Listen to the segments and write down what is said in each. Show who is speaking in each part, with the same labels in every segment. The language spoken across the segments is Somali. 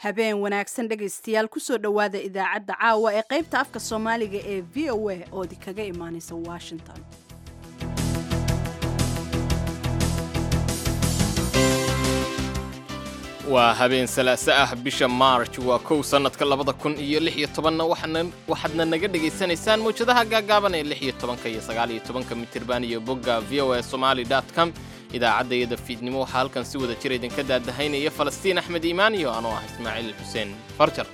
Speaker 1: habeen wanaagsan dhegaystayaal kusoo dhowaada idaacadda caawa ee qaybta afka soomaaliga ee v o a oo di kaga imaanaysa washington
Speaker 2: waa habeen salaaso ah bisha maarj waa kow sannadka labada kun iyo lix iyo tobanna waxaadna naga dhegaysanaysaan mawjadaha gaagaaban ee lix iyo tobanka iyo sagaal iyo tobanka mitirban iyo bogga v o a somali dot com idaacadda iyada fiidnimo waxaa halkan si wada jir idinka daadahaynaya falastiin axmed iimaan iyo anoo ah ismaaciil xuseen farjar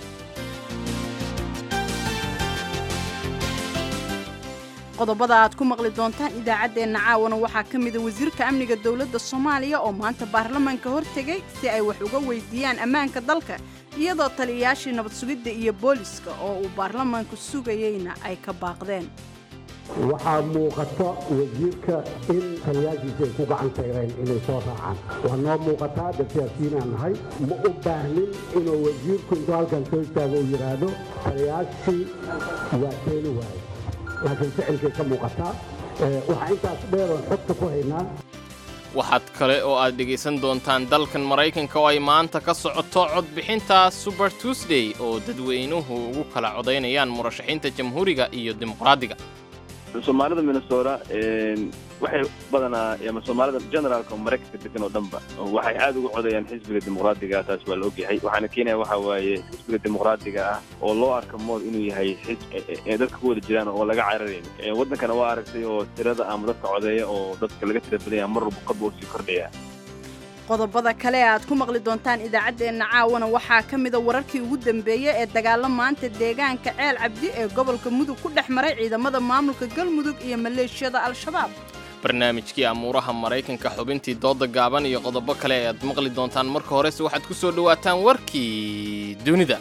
Speaker 1: qodobada aad ku maqli doontaan idaacaddeenna caawana waxaa ka mida wasiirka amniga dowladda soomaaliya oo maanta baarlamaanka hortegay si ay wax uga weydiiyaan ammaanka dalka iyadoo taliyayaashii nabad sugidda iyo booliska oo uu baarlamaanku sugayeyna ay ka baaqdeen
Speaker 3: waxaa muuqata wasiirka in taliyaashiisa ay ku gacan tayreen inay soo raacaan waa noo muuqataa dad siyaasiyiinaan nahay ma u baahnin inuu wasiirku intuu halkan soo istaago uu yidhaahdo taliyaashii waa keeni waaye laakiin ficilkay ka muuqataa waxaa intaas dheeroon xogta ku haynaa
Speaker 2: waxaad kale oo aad dhegaysan doontaan dalkan maraykanka oo ay maanta ka socoto codbixinta suber tuesday oo dadweynuhu ugu kala codaynayaan murashaxiinta jamhuuriga iyo dimuqraadiga
Speaker 4: soomaalida minnesota waxay badanaa ama soomaalida generaalka maraykanka degan oo dhanba waxay aad ugu codayaan xisbiga dimuqraadiga taas waa la ogyahay waxaana keenaya waxa waaye xisbiga dimuqraadiga ah oo loo arka mood inuu yahay xisb dadka ku wada jiraan oo laga cararayn waddankana waa aragtay oo tirada ama dadka codeeya oo dadka laga tira badanya mar walba qadba usii kordhaya
Speaker 1: qodobada kale ee aad ku maqli doontaan idaacaddeenna caawana waxaa ka mida wararkii ugu dambeeyey ee dagaalo maanta deegaanka ceel cabdi ee gobolka mudug ku dhex maray ciidamada maamulka galmudug iyo maleeshiyada al-shabaab
Speaker 2: barnaamijkii amuuraha maraykanka xubintii dooda gaaban iyo qodobo kale ee aad maqli doontaan marka horese waxaad ku soo dhowaataan warkii dunida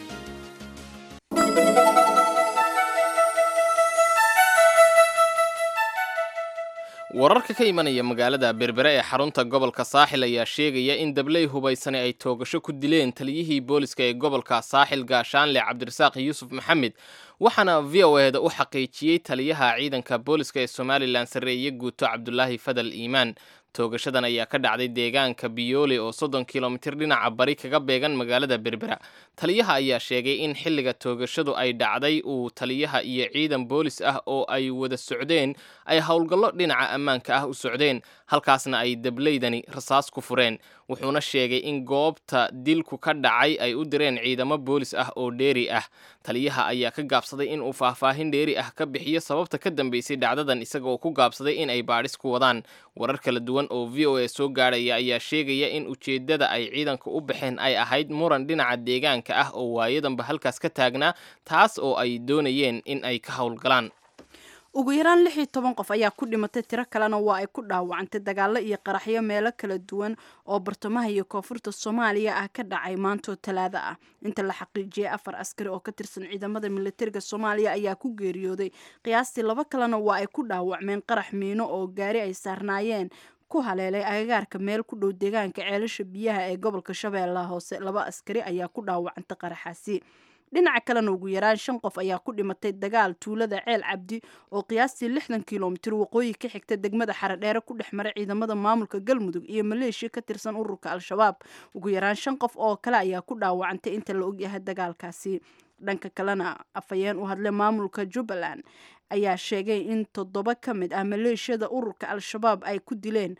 Speaker 2: wararka ka imanaya magaalada berbere ee xarunta gobolka saaxil ayaa sheegaya in dabley hubaysane ay toogasho ku dileen taliyihii booliska ee gobolka saaxil gaashaanle cabdirasaaq yuusuf maxamed waxaana v o eda u xaqiijiyey taliyaha ciidanka booliska ee somalilan sarreeye guuto cabdulaahi fadal iimaan toogashadan ayaa ka dhacday deegaanka biyoole oo soddon kilomitir dhinaca bari kaga beegan magaalada berbera taliyaha ayaa sheegay in xilliga toogashadu ay dhacday uu taliyaha iyo ciidan boolis ah oo ay wada socdeen ay howlgallo dhinaca ammaanka ah u socdeen halkaasna ay dableydani rasaas ku fureen wuxuuna sheegay in goobta dilku ka dhacay ay u direen ciidamo boolis ah oo dheeri ah taliyaha ayaa ka gaabsaday in uu faahfaahin dheeri ah ka bixiyo sababta ka dambeysay dhacdadan isagaoo ku gaabsaday in ay baadhis ku wadaan warar kala duwan oo v o a soo gaadhaya ayaa sheegaya in ujeeddada ay ciidanka u baxeen ay ahayd muran dhinaca deegaanka ah oo waayadanba halkaas ka taagnaa taas oo ay doonayeen in ay ka howlgalaan
Speaker 1: ugu yaraan lix iyo toban qof ayaa ku dhimatay tiro kalena waa ay ku dhaawacantay dagaallo iyo qaraxyo meelo kala duwan oo bartamaha iyo koonfurta soomaaliya ah ka dhacay maantoo talaado ah inta la xaqiijiyey afar askari oo ka tirsan ciidamada militariga soomaaliya ayaa ku geeriyooday qiyaastii laba kalena waa ay ku dhaawacmeen qarax miino oo gaari ay saarnaayeen ku haleelay agagaarka meel ku dhow deegaanka ceelasha biyaha ee gobolka shabeellaha hoose laba askari ayaa ku dhaawacantay qaraxaasi dhinaca kalena ugu yaraan shan qof ayaa ku dhimatay dagaal tuulada ceel cabdi oo qiyaastii lixdan kilomitir waqooyi ka xigta degmada xaradheere ku dhex maray ciidamada maamulka galmudug iyo maleeshiya ka tirsan ururka al-shabaab ugu yaraan shan qof oo kale ayaa ku dhaawacantay inta la ogyahay dagaalkaasi dhanka kalena afhayeen u hadlay maamulka jubbaland ayaa sheegay in toddoba ka mid ah maleeshiyada ururka al-shabaab ay ku dileen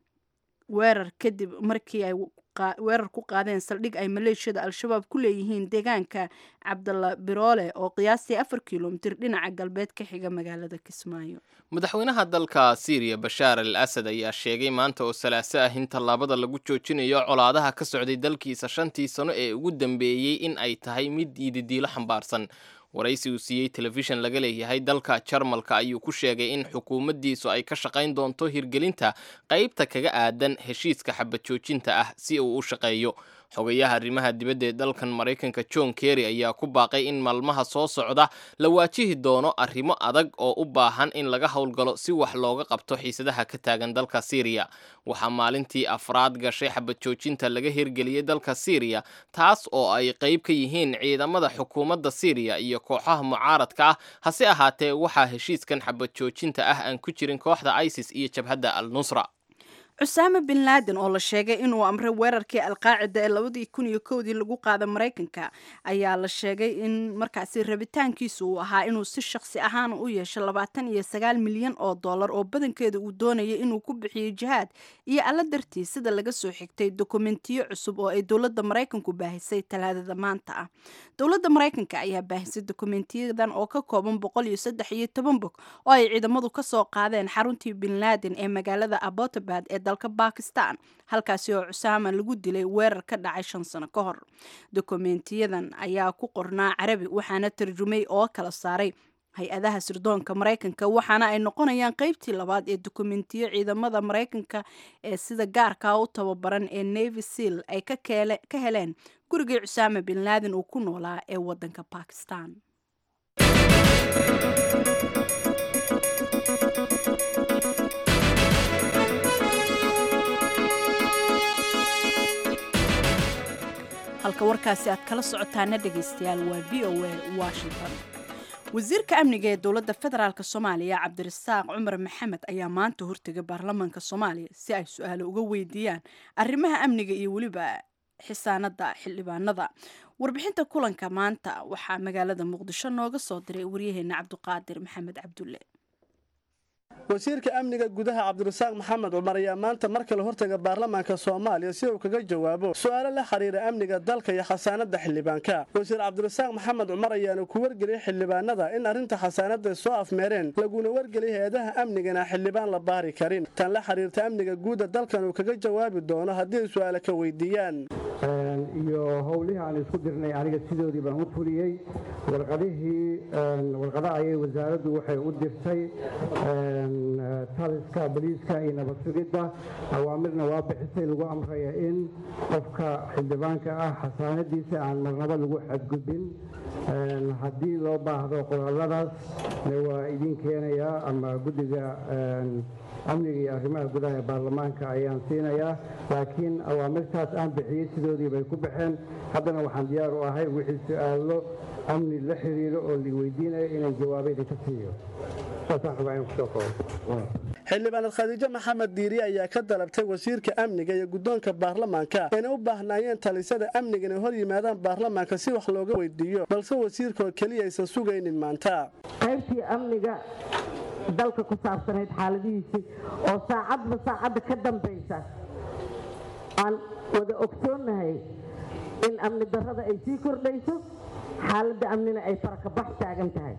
Speaker 1: weerar kadib markii ay weerar ku qaadeen saldhig ay maleeshiyada al-shabaab ku leeyihiin deegaanka cabdalla biroole oo qiyaastii afar kilomitir dhinaca galbeed ka xiga magaalada kismaayo
Speaker 2: madaxweynaha dalka siiriya bashaar al asad ayaa sheegay maanta oo salaaso ah in tallaabada lagu joojinayo colaadaha ka socday dalkiisa shantii sano ee ugu dambeeyey in ay tahay mid iididiilo xambaarsan waraysi uu siiyey telefishan laga leeyahay dalka jarmalka ayuu ku sheegay in xukuumaddiisu ay ka shaqayn doonto hirgelinta qaybta kaga aadan heshiiska xabad joojinta ah si uu u shaqeeyo xogayaha arrimaha dibadda ee dalkan maraykanka john kerry ayaa ku baaqay in maalmaha soo socda la waajihi doono arrimo adag oo u baahan in laga howlgalo si wax looga qabto xiisadaha ka taagan dalka syriya waxaa maalintii afraad gashay xabad joojinta laga hirgeliyey dalka syriya taas oo ay qayb ka yihiin ciidamada xukuumadda syriya iyo kooxaha mucaaradka ah hase ahaatee waxaa heshiiskan xabad joojinta ah aan ku jirin kooxda isis iyo jabhadda al nusra
Speaker 1: cusaame bin laaden oo la sheegay inuu amray weerarkii alqaacida ee labadii kun iyo kowdii lagu qaaday maraykanka ayaa la sheegay in markaasi rabitaankiisu uu ahaa inuu si shakhsi ahaan u yeesho labaatan iyo sagaal milyan oo dollar oo badankeeda uu doonayay inuu ku bixiyo jihaad iyo alla dartii sida laga soo xigtay dokumentiyo cusub oo ay dowladda maraykanku baahisay talaadada maanta ah dowladda maraykanka ayaa baahisay dokumentiyadan oo ka kooban boqol iyo saddex iyo toban bog oo ay ciidamadu kasoo qaadeen xaruntii bin laaden ee magaalada abotabad ee dalka bakistan halkaasi oo cusaama lagu dilay weerar ka dhacay shan sano ka hor dokumentiyadan ayaa ku qornaa carabi waxaana tarjumay oo kala saaray hay-adaha sirdoonka maraykanka waxaana ay noqonayaan qeybtii labaad ee dokumentiyo ciidamada maraykanka ee sida gaarkaa u tababaran ee navy seal ay ka heleen gurigii cusaama bin laaden uu ku noolaa ee wadanka bakistan halka warkaasi aad kala socotaana dhegaystayaal waa v o a washington wasiirka amniga ee dowladda federaalk soomaaliya cabdirasaaq cumar maxamed ayaa maanta hortegay baarlamaanka soomaaliya si ay su-aalo uga weydiiyaan arrimaha amniga iyo weliba xisaanada xildhibaanada warbixinta kulanka maanta waxaa magaalada muqdisho nooga soo diray waryaheena cabduqaadir maxamed cabdulle
Speaker 5: wasiirka amniga gudaha cabdirasaaq maxamed cumar ayaa maanta mar kale hortaga baarlamaanka soomaaliya si uu kaga jawaabo su-aalo la xiriira amniga dalka iyo xasaanada xildhibaanka wasiir cabdirasaaq maxamed cumar ayaana ku wargeliyay xildhibaanada in arrinta xasaanada soo afmeereen laguna wargeliyay hay-adaha amnigana xildhibaan la baari karin tan la xiriirta amniga guuda dalkan uu kaga jawaabi doono haddii ay su-aale ka weydiiyaan
Speaker 3: iyo howlihii aan isku dirnay aniga sidoodii baan u fuliyey warqadihii warqada ayay wasaaraddu waxay u dirtay taliska boliiska iyo nabad sugidda awaamirna waa bixisay lagu amraya in qofka xildhibaanka ah xasaanadiisa aan marnaba lagu xadgudbin haddii loo baahdo qoraaladaas waa idin keenayaa ama guddiga amniga iyo arrimaha gudaha ee baarlamaanka ayaan siinayaa laakiin awaamirtaas aan bixiyey sidoodii bay ku baxeen haddana waxaan diyaar u ahay wixii su-aalo amni la xiriiro oo la weydiinayo inaan jawaabayda ka siiyo
Speaker 5: xildhibaanad khadiijo maxamed diiri ayaa ka dalabtay wasiirka amniga iyo guddoonka baarlamaanka inay u baahnaayeen talisada amniga inay hor yimaadaan baarlamaanka si wax looga weydiiyo balse wasiirkaoo keliya aysan sugaynin maanta
Speaker 6: qaybtii amniga dalka ku saabsanayd xaaladihiisii oo saacadba saacadda ka dambaysa aan wada ogsoonnahay in amni darrada ay sii kordhayso xaaladda amnina ay farakabax taagan tahay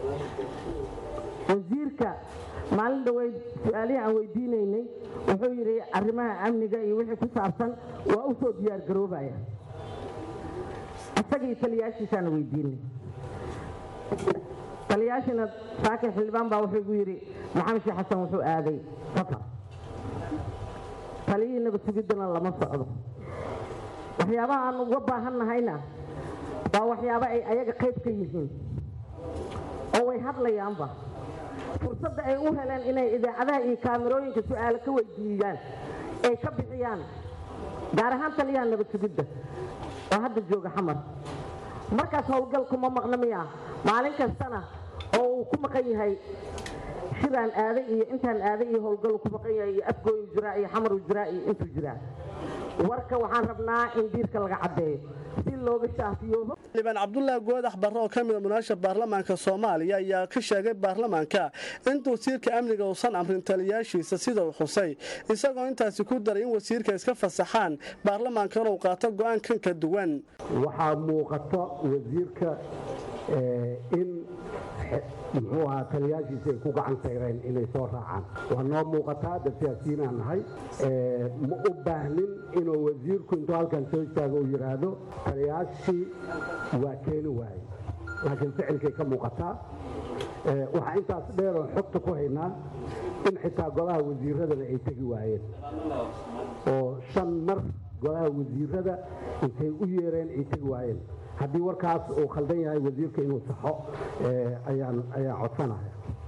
Speaker 6: wasiirka maalin dhaweyd su-aalihii aan weydiinaynay wuxuu yidhi arrimaha amniga iyo wixii ku saabsan waa u soo diyaar garoobaya isagii taliyaashiisaana weydiinay taliyaashina saakin xildhibaan baa wuxuu igu yidhi maxamed sheekh xasan wuxuu aaday safar taliyihii nabad sugiddana lama socdo waxyaabaha aan uga baahan nahayna waa waxyaabo ay ayaga qayb ka yihiin oo way hadlayaanba fursadda ay u heleen inay idaacadaha iyo kaamirooyinka su-aalo ka weydiiyaan ay ka bixiyaan gaar ahaan taliyaha nabad sugidda oo hadda jooga xamar markaas howlgal kuma maqna miya maalin kastana oo uu ku maqan yahay shiraan aaday iyo intaan aaday iyo howlgal ku maqan yahay iyo afgooyu jiraa iyo xamaru jiraa iyo intuu jiraa warka waxaan rabnaa in diirka laga caddeeyo si looga shaafiyoobo
Speaker 5: xildhibaan cabdulaahi goodax barre oo ka mida munaasha baarlamaanka soomaaliya ayaa ka sheegay baarlamaanka in wasiirka amniga uusan amrin taliyaashiisa sida uu xusay isagoo intaasi ku daray in wasiirka iska fasaxaan baarlamaankana uu qaato go'aan kan ka duwan
Speaker 3: waxaa muuqata wasiirka in muxuu ahaa taliyaashiisa ay ku gacan sayreen inay soo raacaan waa noo muuqataa dad siyaasiyiinaan nahay ma u baahnin inuu wasiirku intuu halkan soo istaago uu yidhaahdo taliyaashii waa keeni waaye laakiin ficilkay ka muuqataa waxaa intaas dheeroo xogta ku haynaa in xitaa golaha wasiiradana ay tegi waayeen oo shan mar golaha wasiirada intay u yeereen ay tegi waayeen haddii warkaas uu khaldan yahay wasiirka inuu saxo ayaan ayaan codsanaya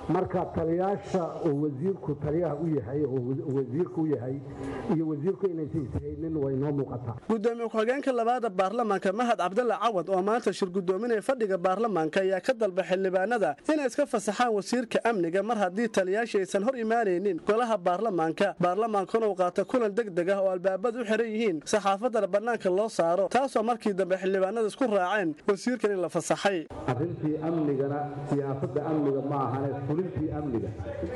Speaker 3: marka taliyaasha oo wasiirku taliyaha u yahay oo wasiirku u yahay iyo wasiirku inaysan ishaynin way noo muuqataa
Speaker 5: gudoomiye ku-xigeenka labaada baarlamaanka mahad cabdalla cawad oo maanta shir gudoominaya fadhiga baarlamaanka ayaa ka dalba xildhibaanada inay iska fasaxaan wasiirka amniga mar haddii taliyaashii aysan hor imaanaynin golaha baarlamaanka baarlamaankuna uu qaato kulan deg deg ah oo albaabadu u xiran yihiin saxaafadana bannaanka loo saaro taasoo markii dambe xildhibaanada isku raaceen wasiirkan in la fasaxay
Speaker 3: arrintii amnigana siyaasadda amniga ma ahane fulintii amniga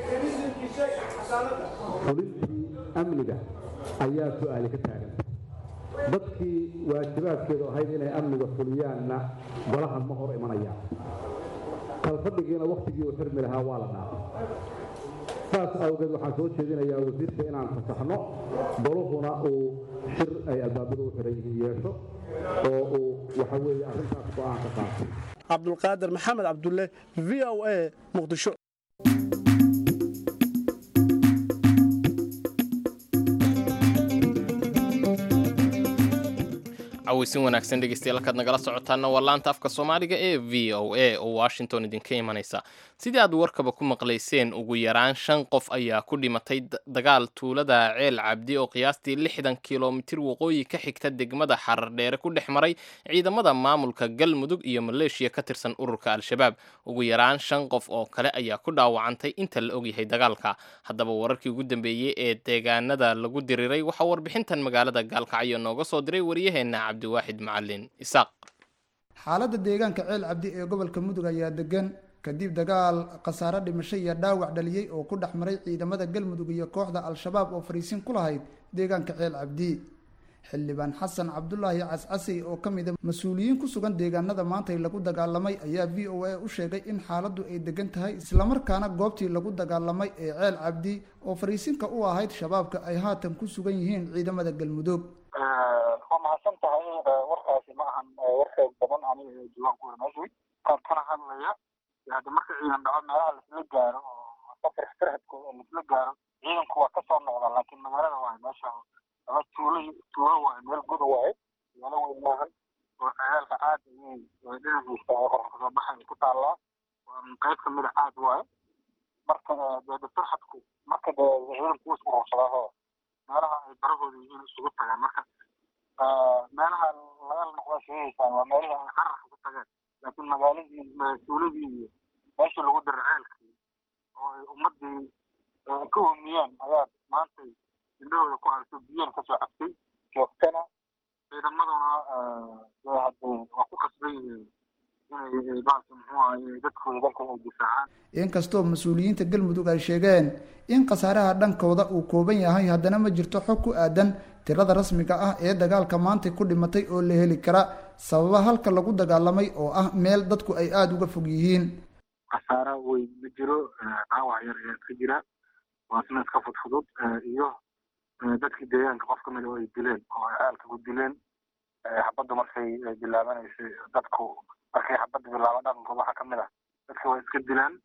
Speaker 3: fulintii amniga ayaa su-aali ka taagan dadkii waajibaadkeedu ahayd inay amniga fuliyaanna golahan ma hor imanayaan kalfadhigiina wakhtigii uu xirmi lahaa waa la dhaafay saas awgeed waxaan soo jeedinayaa wasiirka inaan fasaxno goluhuna uu shir ay albaabadu u xiran yihiin yeesho oo uu waxa weeye arrintaas go-aan ka qaatay
Speaker 5: cabdulqaadir maxamed cabdulle v o a muqdisho
Speaker 2: caweysin wanaagsan dhegeystayaal halkaad nagala socotaana waa laanta afka soomaaliga ee v o a oo washington idinka imanaysa sidii aad warkaba ku maqlayseen ugu yaraan shan qof ayaa ku dhimatay dagaal tuulada ceel cabdi oo qiyaastii lixdan kilomitir waqooyi ka xigta degmada xarardheere ku dhex maray ciidamada maamulka galmudug iyo maleeshiya ka tirsan ururka al-shabaab ugu yaraan shan qof oo kale ayaa ku dhaawacantay inta la ogyahay dagaalka haddaba wararkii ugu dambeeyey ee deegaanada lagu diriiray waxaa warbixintan magaalada gaalkacyo nooga soo diray waryaheena cabdiwaaxid macalin isaaq
Speaker 7: xaaladda deegaanka ceel cabdi ee gobolka mudug ayaa degan kadib dagaal khasaare dhimasho iyo dhaawac dhaliyey oo ku dhex maray ciidamada galmudug iyo kooxda al-shabaab oo fariisin ku lahayd deegaanka ceel cabdi xildhibaan xasan cabdulaahi cascasey oo ka mid a mas-uuliyiin ku sugan deegaanada maantay lagu dagaalamay ayaa v o a u sheegay in xaaladdu ay degan tahay islamarkaana goobtii lagu dagaalamay ee ceel cabdi oo fariisinka u ahayd shabaabka ay haatan ku sugan yihiin ciidamada galmudug
Speaker 8: waa mahadsan tahay warkaasi ma ahan war xoog badan aniga diiwaan ku warmeeshay kan kana hadlaya hada marka ciidan dhaco meelaha laisla gaaro oo safar farhadkooda laisla gaaro ciidanku waa kasoo noqda laakiin magaalada waa meesha ama tuulo tuulo waay meel guda waay magaalo weyn maahan oo ciyaalka aad ayay dhinaciisa qorka kasoo baxay ku taallaa qayb kamida aad waaye marka de farxadku marka de ciidanku wuu isku ruursadaaho meelaha ay barahooda yihiin isugu tagaan marka meelaha laga noqda sheegaysaan waa meelihii ay cararka ku tageen laakiin magaaladii tuuladii iyo meeshii lagu dira ceelkii oo ay ummadii ka homiyeen ayaa maantay indhahooda ku aragtay biyan kasoo cabtay joogtana ciidamaduna hade waa ku qasban yihiin inay baalka muxuu ahaye dadkooda dalka ay difaacaan
Speaker 7: inkastoo mas-uuliyiinta galmudug ay sheegeen in khasaaraha dhankooda uu kooban yahay haddana ma jirto xog ku aadan tirada rasmiga ah ee dagaalka maantay ku dhimatay oo la heli kara sababa halka lagu dagaalamay oo ah meel dadku ay aada uga fog yihiin
Speaker 8: khasaara weyn ma jiro dhaawac yar ayaa ka jira waasna iska fudfudud iyo dadkii deegaanka qof kamida oo ay dileen oo ay caalka ku dileen xabaddu markay bilaabanaysay dadku markay xabadda bilaaba dhaqankooda waxaa kamid ah dadka waa iska dilaan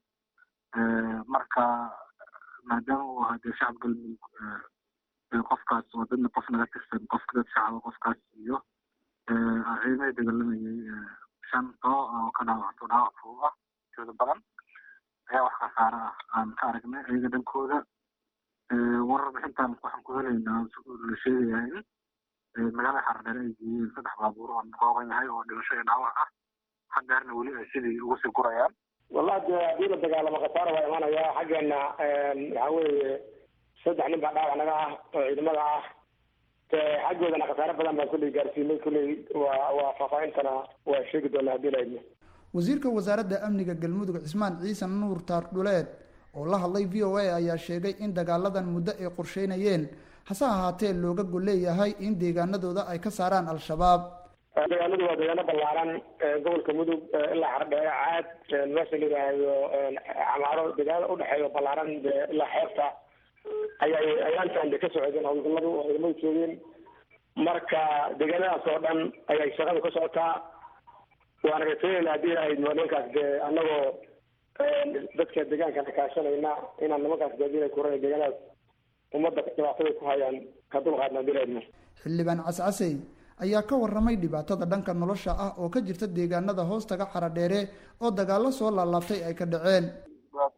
Speaker 8: marka maadaama uu ahaa dee shacab galmudug qofkaas waa dadna qof naga tirsan qofka dad shacaba qofkaas iyo ciidamada dagalamayay shan too oo ka dhaawacto dhaawac fudud ah tooda badan ayaa wax khasaare ah aan ka aragnay ayaga dhankooda warar bixintan waxaan ku helaynaa la sheegayaa in magaalada xaradheere ay geeyeen saddex baabuur oo kooban yahay oo dhimasho iyo dhaawac ah haddeerna weli ay sidii ugu sii gurayaan
Speaker 9: wallahi de haddii la dagaalamo khasaara waa imanaya xaggeena waxa weeye saddex nin baa dhaawac naga ah oo ciidamada ah xaggoodana khasaare badan baan kulley gaarsiinay kulley waa waa faahfaahintana waa sheegi doonaa haddii la idmo
Speaker 7: wasiirka wasaaradda amniga galmudug cismaan ciisan nuur taardhuleed oo la hadlay v o a ayaa sheegay in dagaaladan muddo ay qorsheynayeen hase ahaatee looga gol leeyahay in deegaanadooda ay ka saaraan al-shabaab
Speaker 9: deegaanadu waa deegaano ballaaran gobolka mudug ilaa xardheere caad meesha la yidhaahdo camaaro deegaanada udhexeeya ballaaran ilaa xeebta ayay ayaantan de ka socdeen howlgalladu oo ciidamadu joogeen marka deegaanadaas oo dhan ayay shaqadu ka socotaa waana raseynayna haddii ay nimankaas dee annagoo dadka deegaankana kaashanayna inaan nimankaas gaadiina kuran deegaanadaas ummadda dhibaatada ku hayaan ka dulqaadna haddii la idmo
Speaker 7: xildhibaan cascasey ayaa ka waramay dhibaatada dhanka nolosha ah oo ka jirta deegaanada hoostaga xaradheere oo dagaalo soo laalaabtay ay ka dhaceen
Speaker 8: dhibaatooyin abaareed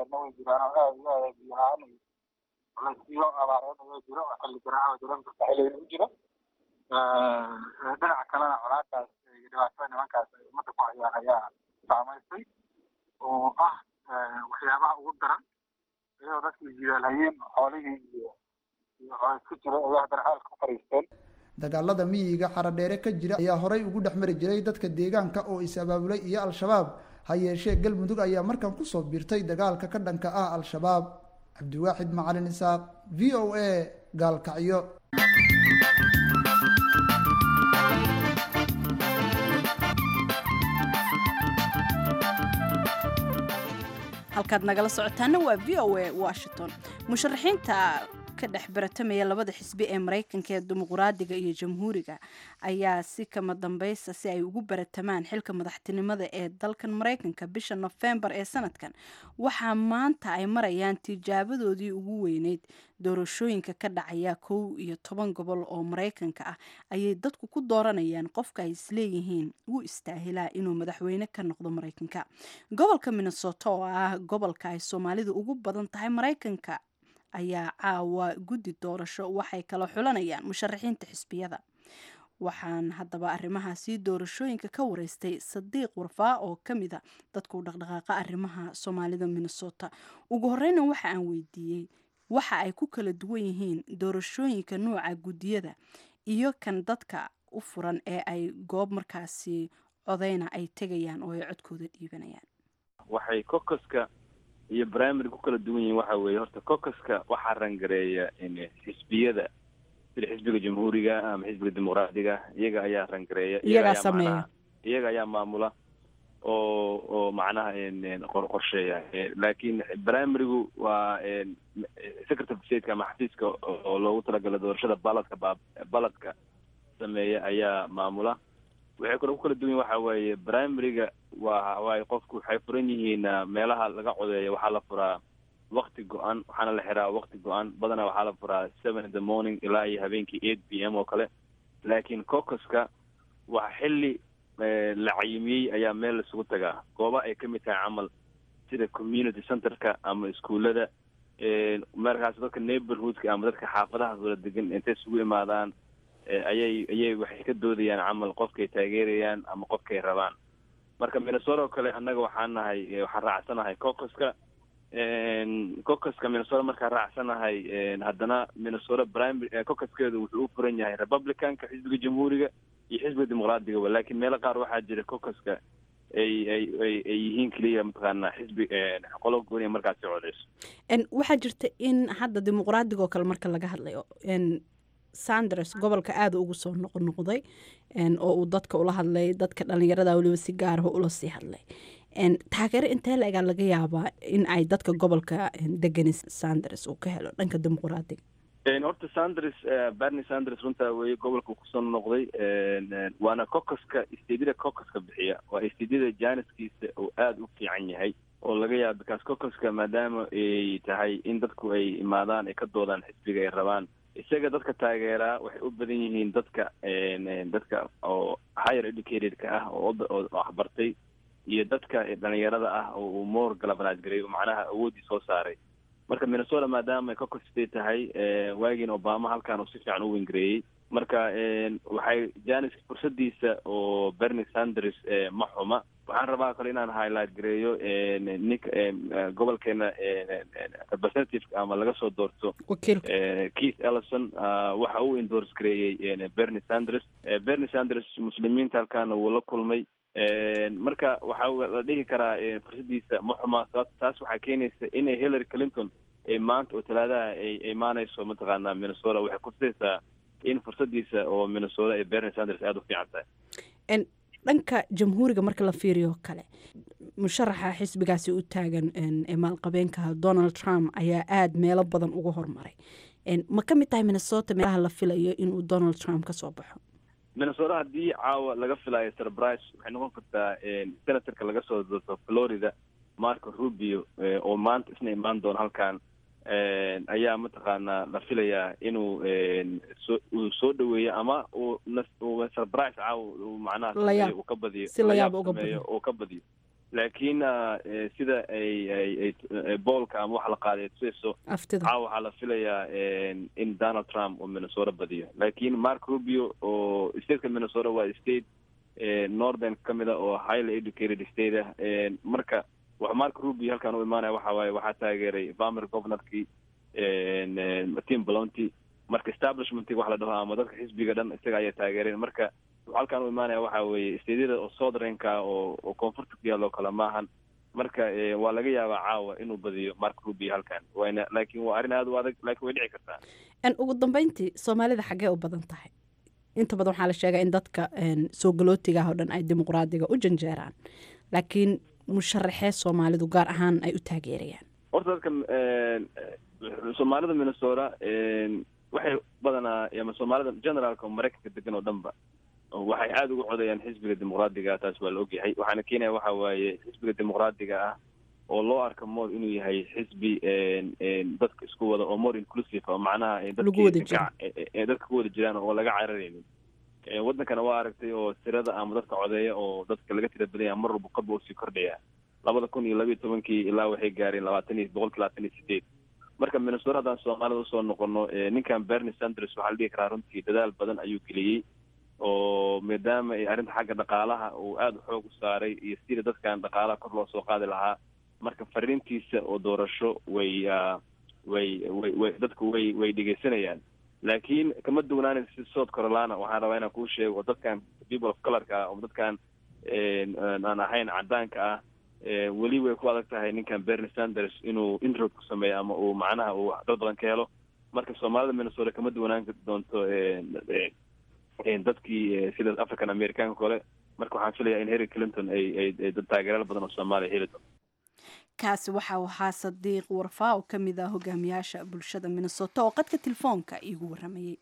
Speaker 8: na way jiraan oo aad iyo aad biyo la-aan iyo culaysyo abaareed ayaa jiro oo xilli garaaca dareem karta xilligan u jiro dhinaca kalena colaadaas iyo dhibaatada nimankaas ay ummadda ku hayaan ayaa saamaysay oo ah waxyaabaha ugu daran iyadoo dadkii jidaalhayeen xoolihii iyo iyo colays ku jira ayaa haddana xaalka ku fariisteen
Speaker 7: dagaalada miyiga xaradheere ka jira ayaa horay ugu dhex mari jiray dadka deegaanka oo is-abaabulay iyo al-shabaab ha yeeshee galmudug ayaa markan kusoo biirtay dagaalka ka dhanka ah al-shabaab cabdiwaaxid macalin isaaq v o a gaalkacyo
Speaker 1: halkaad nagala socotaana waa v o a washington musharaxiinta ka dhex baratamaya labada xisbi ee maraykanka ee dimuqraadiga iyo jamhuuriga ayaa si kama dambaysta si ay ugu baratamaan xilka madaxtinimada ee dalkan maraykanka bisha nofembar ee sanadkan waxaa maanta ay marayaan tijaabadoodii ugu weyneyd doorashooyinka ka dhacaya kow iyo toban gobol oo maraykanka ah ayay dadku ku dooranayaan qofka ay isleeyihiin wuu istaahilaa inuu madaxweyne ka noqdo maraykanka gobolka minnesota oo ah gobolka ay soomaalidu ugu badan tahay maraykanka ayaa caawa guddi doorasho waxay kala xulanayaan musharaxiinta xisbiyada waxaan haddaba arrimahaasi doorashooyinka ka wareystay sadiiq warfaa oo ka mid a dadku dhaqdhaqaaqa arrimaha soomaalida minnesota ugu horeyna waxa aan weydiiyey waxa ay ku kala duwan yihiin doorashooyinka nuuca guddiyada iyo kan dadka u furan ee ay goob markaasi codeyna ay tegayaan oo ay codkooda dhiibanayaan
Speaker 4: waxay kokoska iyo primary ku kala duwan yihiin waxa weeye horta kokoska waxaa rangareeya xisbiyada sida xisbiga jamhuuriga ama xisbiga dimuqraadiga iyaga ayaa rangareeya
Speaker 1: iyagaa sameeya
Speaker 4: iyaga ayaa maamula oo oo macnaha qor qorsheeya laakiin primarygu waa secretary of stateka ama xafiiska oo loogu talagala doorashada baladka ba baladka sameeya ayaa maamula waxay kaloo ku kala duwan yihin waxa weeye primaryga waa waay qofku waxay furan yihiin meelaha laga codeeyo waxaa la furaa wakti go-an waxaana la xiraa wakti go-an badanaa waxaa la furaa seven in the morning ilaa iyo habeenkii eight p m oo kale laakiin cocoska waa xilli la cayimiyey ayaa meel laisugu tagaa gooba ay ka mid tahay camal sida community centerka ama iskuullada markaas dadka neighborhoodka ama dadka xaafadahaas wala degan intay isugu imaadaan ayay ayay waxay ka doodayaan camal qofkay taageerayaan ama qofkay rabaan marka minnesota oo kale annaga waxaan nahay waxaan raacsanahay cocoska cocoska minnesota markaan raacsanahay haddana minnesota primary cocoskeedu wuxuu u furan yahay republicanka xisbiga jamhuuriga iyo xisbiga dimuqraadiga laakiin meelo qaar waxaa jira cocoska ay ay ay ay yihiin keliya mataqaanaa xisbi qolo gooniya markaasi codeyso
Speaker 1: waxaa jirta in hadda dimuqraadiga oo kale marka laga hadlayo sanders gobolka aada ugu soo noqnoqday oo uu dadka ula hadlay dadka dhalinyarada weliba si gaaraho ula sii hadlay taageero intee la-egaa laga yaabaa in ay dadka gobolka degani sanders uu ka helo dhanka dimuqraadiga
Speaker 4: horta sanders berni sanders runtaa weye gobolka uu kusoo noqday waana cocoska stedida cocoska bixiya waa stedida janiskiisa oo aada u fiican yahay oo laga yaaba bikaas cocoska maadaama ay tahay in dadku ay imaadaan ay ka doodaan xisbiga ay rabaan isaga dadka taageeraa waxay u badan yihiin dadka dadka oo higher educatedka ah oo waxbartay iyo dadka dhalinyarada ah oo uu more galabanaad garay macnaha awooddii soo saaray marka minnesota maadaama ay cocos state tahay waagiin obama halkan uu si fiican u wengareeyey marka waxay janis fursadiisa oo bernie sanders ma xuma waxaan rabaa kale inaan highlight gareeyo ninka gobolkeena representative ama laga soo doorto keith ellison waxa uu endorse gareeyey bernie sanders bernie sanders muslimiinta halkaana wuu la kulmay marka waxa la dhihi karaa fursadiisa ma xuma taas waxaa keenaysa inay hillary clinton maanta oo talaadaha ay imaanayso mataqaanaa minnesota waxay kutusaysaa in fursadiisa oo minnesota ee bernie sanders aada u fiican tahay
Speaker 1: dhanka jamhuuriga marka la fiiriyo kale musharaxa xisbigaasi u taagan maalqabeenka donald trump ayaa aada meelo badan uga hormaray ma ka mid tahay minnesota meelaha la filayo inuu donald trump kasoo baxo
Speaker 4: minnesota haddii caawa laga filayo surprise waxay noqon kartaa senatorka laga soo doorto florida marco rubio oo maanta isna imaan doono halkan ayaa mataqaanaa la filayaa inuu so uu soo dhaweeyo ama uu uu surprise caawa uu macnaha uu ka badiyo
Speaker 1: si layaab uga
Speaker 4: sameeyo uu ka badiyo laakiin sida ay ay ay boolka ama wax la qaaday tusayso caawa waxaa la filayaa in donald trump uu minnesota badiyo laakiin mark rubio oo stateka minnesota waa state northern ka mid a oo highly educated state ah marka wax mark rubio halkaan u imaanaya waxa waaye waxaa taageeray vamer governorkii tim blonty marka establishmentga wax la dhaho ama dadka xisbiga dhan isaga ayaa taageereen marka halkaan u imaanaya waxa weeye steedyada oo southereenka oo oo koonfurta ku yaalloo kale maahan marka waa laga yaabaa caawa inuu badiyo mark rubio halkan wayna laakiin waa arrin aada u adag laakiin way dhici kartaa
Speaker 1: ugu dambeyntii soomaalida xaggee u badan tahay inta badan waxaa la sheegaa in dadka soo galootiga ah oo dhan ay dimuqraadiga u janjeeraan laakiin musharaxee soomaalidu gaar ahaan ay u taageerayaan
Speaker 4: horta dadka soomaalida minnesota waxay badanaa ama soomaalida generaalka maraykanka degan oo dhanba waxay aada uga codayaan xisbiga dimuqraadiga taas waa la ogyahay waxaana keenaya waxa waaye xisbiga dimuqraadiga ah oo loo arka more inuu yahay xisbi dadka isku wada oo more inclusive oo macnaha dadka ku wada jiraan oo laga cararaynin wadankana waa aragtay oo tirada ama dadka codeeya oo dadka laga tira badanya mar walba korba usii kordhaya labada kun iyo labayo tobankii ilaa waxay gaareen labaatan iyo boqolki labaatan iyo sideed marka minnesota haddaan soomaalida usoo noqono ninkan bernie sanders waxaa la dhihi karaa runtii dadaal badan ayuu geliyey oo maadaama ay arrinta xagga dhaqaalaha uu aada xoog u saaray iyo sida dadkan dhaqaalaha kor loo soo qaadi lahaa marka fariintiisa oo doorasho way way way way dadku way way dhegeysanayaan laakiin kama duwanaanaysa si south carolina waxaan rabaa inaan kuu sheego oo dadkan people of colorka ah oo dadkan aan ahayn cadaanka ah weli way ku adag tahay ninkan bernie sanders inuu inroad ku sameeyo ama uu macnaha uu dad badan ka helo marka soomaalida minnesota kama duwanaan doonto dadkii sida african americanka kole marka waxaan filayaa in harry clinton ay ay dad taageeraal badan oo soomaaliya heli doonto
Speaker 1: kaasi waxa uu ahaa sadiiq warfaa oo ka mid ah hogaamiyaasha bulshada minnesota oo qadka telefoonka iigu waramayey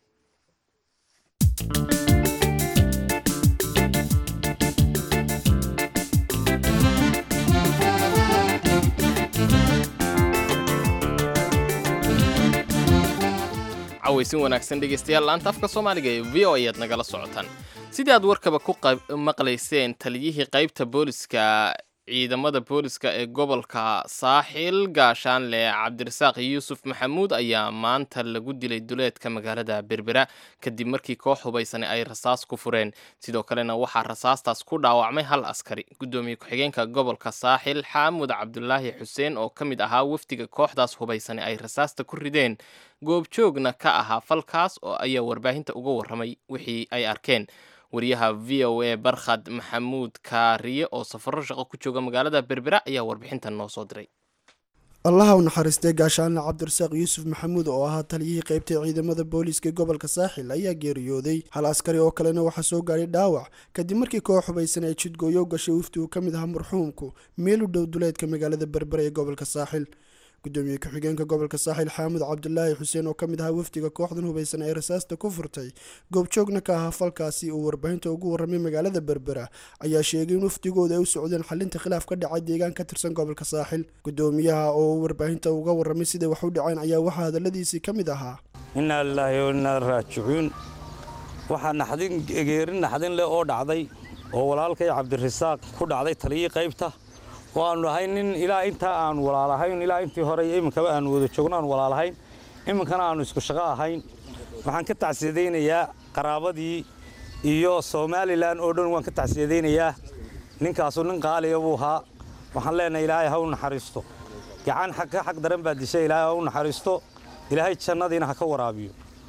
Speaker 2: cawaysin wanaagsan dhegaystayaal laanta afka soomaaliga ee v o ayaad nagala socotaan sidii aad warkaba ku maqlayseen taliyihii qaybta booliska ciidamada booliska ee gobolka saaxil gaashaanle cabdirasaaq yuusuf maxamuud ayaa maanta lagu dilay duleedka magaalada berbera kadib markii koox hubaysani ay rasaas ku fureen sidoo kalena waxaa rasaastaas ku dhaawacmay hal askari guddoomiye ku-xigeenka gobolka saaxil xaamud cabdulaahi xuseen oo ka mid ahaa wafdiga kooxdaas hubaysani ay rasaasta ku rideen goobjoogna ka ahaa falkaas oo ayaa warbaahinta uga warramay wixii ay arkeen wariyaha v o a barkhad maxamuud kaariye oo safaro shaqo ku jooga magaalada berbera ayaa warbixintan noo soo diray
Speaker 10: allaha u naxariistay gaashaanle cabdirasaaq yuusuf maxamuud oo ahaa taliyihii qaybta ciidamada booliiska gobolka saaxil ayaa geeriyooday hal askari oo kalena waxaa soo gaadhay dhaawac kadib markii koox hubaysan ay jidgooyo gashay wafti uu ka mid ahaa marxuumku meel u dhow duleedka magaalada berbera ee gobolka saaxil gudoomiye ku-xigeenka gobolka saaxil xaamud cabdulaahi xuseen oo ka mid ahaa wafdiga kooxdan hubaysan ee rasaasta ku furtay goobjoogna ka ahaa falkaasi uu warbaahinta ugu warramay magaalada berbera ayaa sheegay in wafdigooda ay u socdeen xalinta khilaaf ka dhacay deegaan ka tirsan gobolka saaxil gudoomiyaha oo warbaahinta uga warramay siday wax u dhaceen ayaa waxaa hadalladiisii ka mid ahaa
Speaker 11: innaa lilaahi wa innaa raajicuun waxaa naxdin geerin naxdin leh oo dhacday oo walaalkay cabdirasaaq ku dhacday taliyii qaybta oo aanu ahayn nin ilaa intaa aan walaalahayn ilaa intii hore iyo iminkaba aanu wada joogno aan walaalahayn iminkana aanu isku shaqo ahayn waxaan ka tacsiyadaynayaa qaraabadii iyo somalilan oo dhan waan ka tacsiyadaynayaa ninkaasu nin qaaliya buu ahaa waxaan leenahay ilaahay ha u naxariisto gacan ka xaq daran baa dishay ilaahay ha u naxariisto ilaahay jannadiina ha ka waraabiyo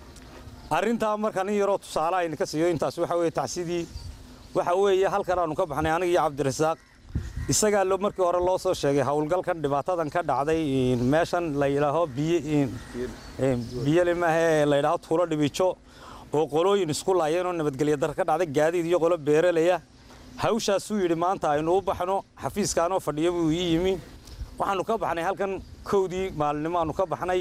Speaker 11: arrintaa marka nin yaroo tusaale ayna ka siiyo intaas waxa weeye tacsidii waxa weeye halkan aanu ka baxnay aniga iyo cabdirasaaq isagaa lo markii hore loo soo sheegay howlgalkan dhibaatadan ka dhacday meeshan la yidhaaho biyole maahe la yidhaaho tuulo dhibijo oo qolooyin isku laayeen oo nabadgelya dar ka dhacday gaadiid iyo qolo beeralaya hawshaasuu yidhi maanta aynu u baxno xafiiskaanoo fadhiyo buu ii yimi waxaanu ka baxnay halkan kowdii maalinimo aanu ka baxnay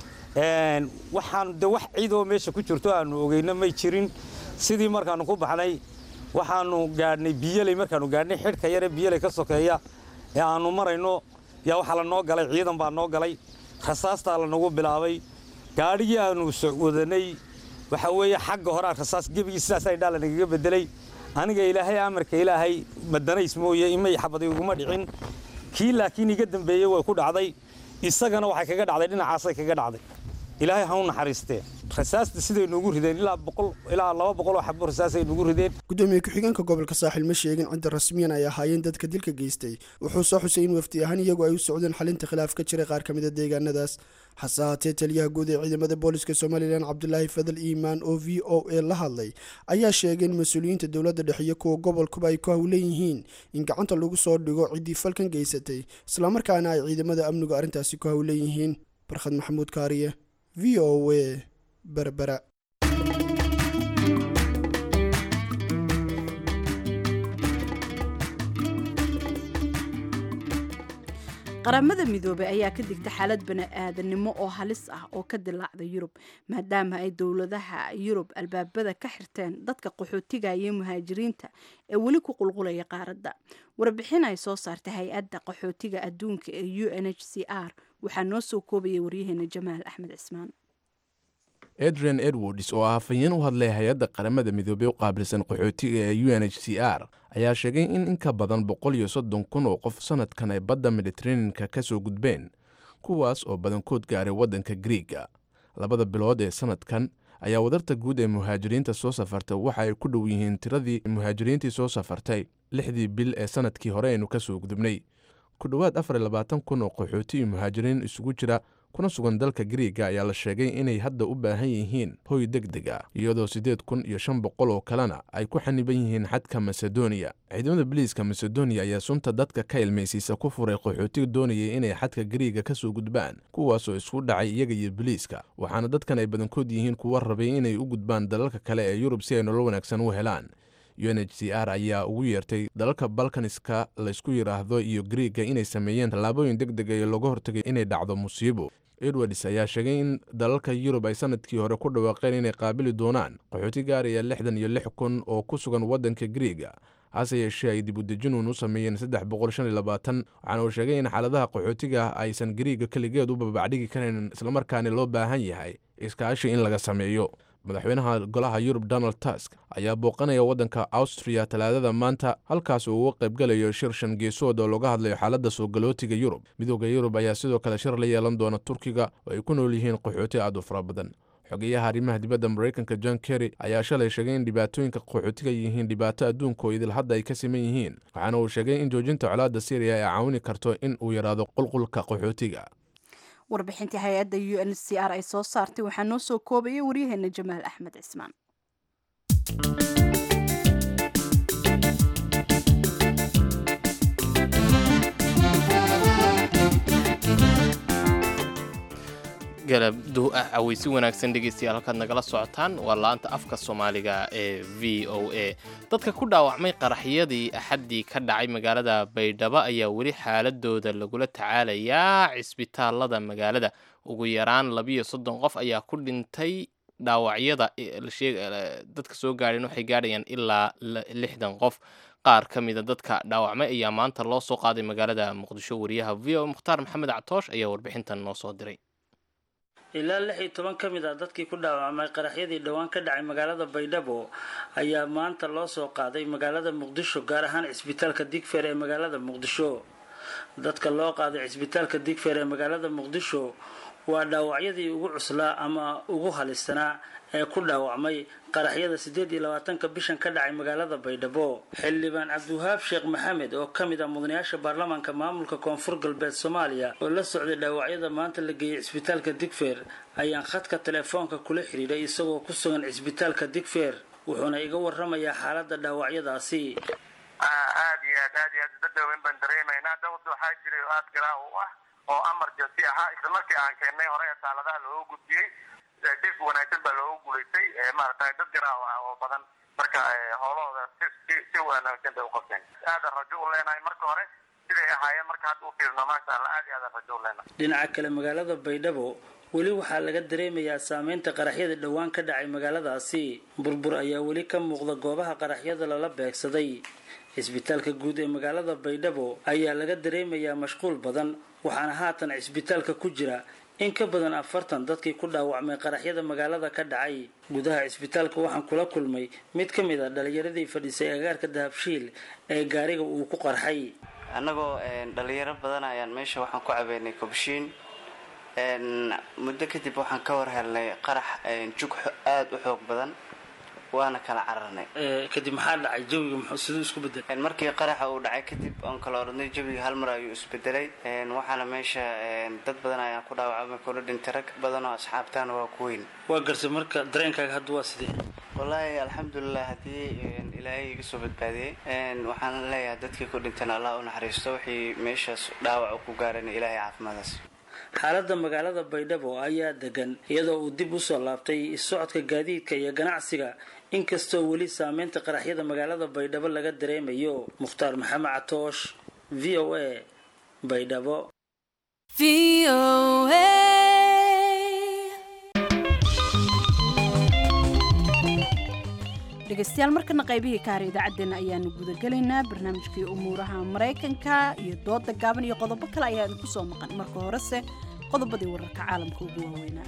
Speaker 11: waxaan de wax ciidoo meesha ku jirto aanu ogeyno may jirin sidii markaanu ku baxnay waxaanu gaadhnay biyaley markaanu gaadhnay xidhka yare biyaley ka sokeeya ee aanu marayno yaa waxaa la noo galay ciidan baa noo galay rasaastaa lanagu bilaabay gaadhigii aanu wadanay waxa weeye xagga horaa rasaas gebigii sidaas ay dhaa lanagaga bedelay aniga ilaahay amarka ilaahay madanays mooye imay xabadi iguma dhicin kii laakiin iga dambeeyey way ku dhacday isagana waxay kaga dhacday dhinacaasay kaga dhacday ilaahay ha u naxariistee rasaasta siday noogu rideen ilaa boqol ilaa laba boqol oo xabo rasaasay noogu rideen
Speaker 10: gudoomiye ku-xigeenka gobolka saaxil ma sheegin cidda rasmiyan ay ahaayeen dadka dilka geystay wuxuu soo xusay in wafdi ahaan iyagu ay u socdeen xalinta khilaaf ka jiray qaar ka mid a deegaanadaas hase haatee taliyaha guud ee ciidamada booliska somalilan cabdulaahi fadal iimaan oo v o a la hadlay ayaa sheegay in mas-uuliyiinta dowladda dhexe iyo kuwa gobolkuba ay ku howlan yihiin in gacanta lagu soo dhigo ciddii falkan geysatay islamarkaana ay ciidamada amnigu arrintaasi ku howlan yihiin barkhad maxamuud kaariye v o a berbera
Speaker 1: qaramada midoobey ayaa ka digta xaalad bani-aadanimo oo halis ah oo ka dilaacda yurub maadaama ay dowladaha yurub albaabada ka xirteen dadka qaxootigaya muhaajiriinta ee weli ku qulqulaya qaaradda warbixin ay soo saartay hay-adda qaxootiga adduunka ee u n h c r waxaa noo soo koobaya waryaheena jamaal axmed cismaan
Speaker 12: adrian edwards oo ah hafayeen u hadlay hay-adda qaramada midoobey u qaabilsan qaxootiga ee u n h c r ayaa sheegay in in ka badan boqol iyo soddon kun oo qof sannadkan ay badda mediteraneanka ka soo gudbeen kuwaas oo badankood gaaray waddanka griiga labada bilood ee sannadkan ayaa wadarta guud ee muhaajiriinta soo safartay waxa ay ku dhow yihiin tiradii muhaajiriintii soo safartay lixdii bil ee sannadkii hore aynu ka soo gudubnay ku dhowaad afar iyo labaatan kun oo qaxooti iyo muhaajiriin isugu jira kuna sugan dalka griiga ayaa la sheegay inay hadda u baahan yihiin hoy deg deg ah iyadoo siddeed kun iyo shan boqol oo kalena ay ku xaniban yihiin xadka masedoniya ciidamada biliiska masedoniya ayaa sunta dadka ka ilmaysiisa ku furay qaxootiga doonayay inay xadka griiga ka soo gudbaan kuwaasoo isku dhacay iyaga iyo biliiska waxaana dadkan ay badankood yihiin kuwa rabay inay u gudbaan dalalka kale ee yurub si ay nolol wanaagsan u helaan u n h c r ayaa ugu yeertay dalalka balkaniska laysku yidhaahdo iyo griiga inay sameeyeen tallaabooyin deg deg ee looga hortagay inay dhacdo musiibo edwards ayaa sheegay in dalalka yurub ay sanadkii hore ku dhawaaqeen inay qaabili doonaan qaxooti gaaraya lixdan iyo lix kun oo ku sugan waddanka griiga hase yeeshee ay dib udejinun u sameeyeen saddex boqol shan iyo labaatan waxaana uu sheegay in xaaladaha qaxootiga aysan griiga keligeed u babacdhigi karayn islamarkaana loo baahan yahay iskaashi in laga sameeyo madaxweynaha golaha yurub donald tusk ayaa booqanaya waddanka austriya talaadada maanta halkaas uu uga qaybgalayo shir shan geesood oo looga hadlayo xaaladda soo galootiga yurub midooda yurub ayaa sidoo kale shir la yeelan doona turkiga oo ay ku nool yihiin qaxooti aad u fara badan xogeyaha arrimaha dibadda maraykanka john kerry ayaa shalay sheegay in dhibaatooyinka qaxootiga yihiin dhibaato adduunka oo idil hadda ay ka siman yihiin waxaana uu sheegay in joojinta colaadda syriya ay caawini karto in uu yaraado qulqulka qaxootiga
Speaker 1: warbixintii hay-adda u n c r ay soo saartay waxaa noo soo koobaya waryaheena jamaal axmed cismaan
Speaker 2: galab caweysi wanaagsan dhegeystayaal halkaad nagala socotaan waa laanta afka soomaaliga ee v o a dadka ku dhaawacmay qaraxyadii axaddii ka dhacay magaalada baydhabo ayaa weli xaaladooda lagula tacaalayaa cisbitaalada magaalada ugu yaraan labiyo soddon qof ayaa ku dhintay dhaawacyada dadka soo gaadheen waxay gaadhayaan ilaa lixdan qof qaar ka mida dadka dhaawacmay ayaa maanta loo soo qaaday magaalada muqdisho wariyaha v o mukhtaar maxamed catoosh ayaa warbixintan noo soo diray
Speaker 13: ilaa lix iyo toban ka mid ah dadkii ku dhaawacmay qaraxyadii dhowaan ka dhacay magaalada baydhabo ayaa maanta loo soo qaaday magaalada muqdisho gaar ahaan cisbitaalka digfeer ee magaalada muqdisho dadka loo qaaday cisbitaalka digfeer ee magaalada muqdisho waa dhaawacyadii ugu cuslaa ama ugu halisanaa ee ku dhaawacmay qaraxyada siddeed iyo labaatanka bishan ka dhacay magaalada baydhabo xildhibaan cabdiwahaab sheekh maxamed oo ka mid ah mudanayaasha baarlamaanka maamulka koonfur galbeed soomaaliya oo la socday dhaawacyada maanta la geeyey cisbitaalka digfeer ayaan khadka telefoonka kula xidhiidhay isagoo ku sugan cisbitaalka digfeer wuxuuna iga waramayaa xaaladda dhaawacyadaasi
Speaker 14: aad iyo aad aad iyo aad dadawin baan dareemaynaa dawad waxaa jiray oo aad garaa u ah oo amarjansi ahaa isla markii aan keennay hore ee taaladaha looga gudbiyey dhif wanaagsan baa looga guulaystay maaragtay dad garaa ah oo badan marka howlahooda si si si wanaagsan bay u qabteen aadan rajo u leenahay marka hore siday ahaayeen marka hadda u fiirno maasha allah aad iyo aadan rajo u leenahay
Speaker 13: dhinaca kale magaalada baydhabo weli waxaa laga dareemayaa saameynta qaraxyada dhowaan ka dhacay magaaladaasi burbur ayaa weli ka muuqda goobaha qaraxyada lala beegsaday cisbitaalka guud ee magaalada baydhabo ayaa laga dareemayaa mashquul badan waxaana haatan cisbitaalka ku jira in ka badan afartan dadkii ku dhaawacmay qaraxyada magaalada ka dhacay gudaha cisbitaalka waxaan kula kulmay mid ka mid a dhalinyaradii fadhiisay agaarka dahabshiil ee gaariga uu ku qarxay
Speaker 15: annagoo dhalinyaro badan ayaan meesha waxaan ku cabeynay kobshiin muddo kadib waxaan ka war helnay qarax jug aada u xoog badan waana kala cararnay
Speaker 13: kadib maxaa dhacay jawiga siduu isku bedelay
Speaker 15: markii qaraxa uu dhacay kadib oon kala oranay jawiga hal mar ayuu isbedelay waxaana meesha dad badan ayaan ku dhaawacmay kula dhintay rag badan oo asxaabtaana waa ku weyn
Speaker 13: waa garsay marka dareenkaaga hadda waa sidee
Speaker 15: wallaahi alxamdulilah haddii ilaahay iga soo badbaadiyey waxaan leeyahay dadkii ku dhintana allah u naxariisto wixii meeshaas dhaawac ku gaarana ilaahay caafimaadaas
Speaker 13: xaaladda magaalada baydhabo ayaa degan iyadoo uu dib usoo laabtay socodka gaadiidka iyo ganacsiga inkastoo weli saameynta qaraxyada magaalada baydhabo laga dareemayo mukhtaar maxamed catoosh v o a baydhabo
Speaker 1: dhegeystayaal markana qaybihii ka hara idaacaddeenna ayaanu gudagelaynaa barnaamijkii umuuraha maraykanka iyo dooda gaaban iyo qodobo kale ayaa idinku soo maqan marka horese qodobadii wararka caalamka ugu waaweynaa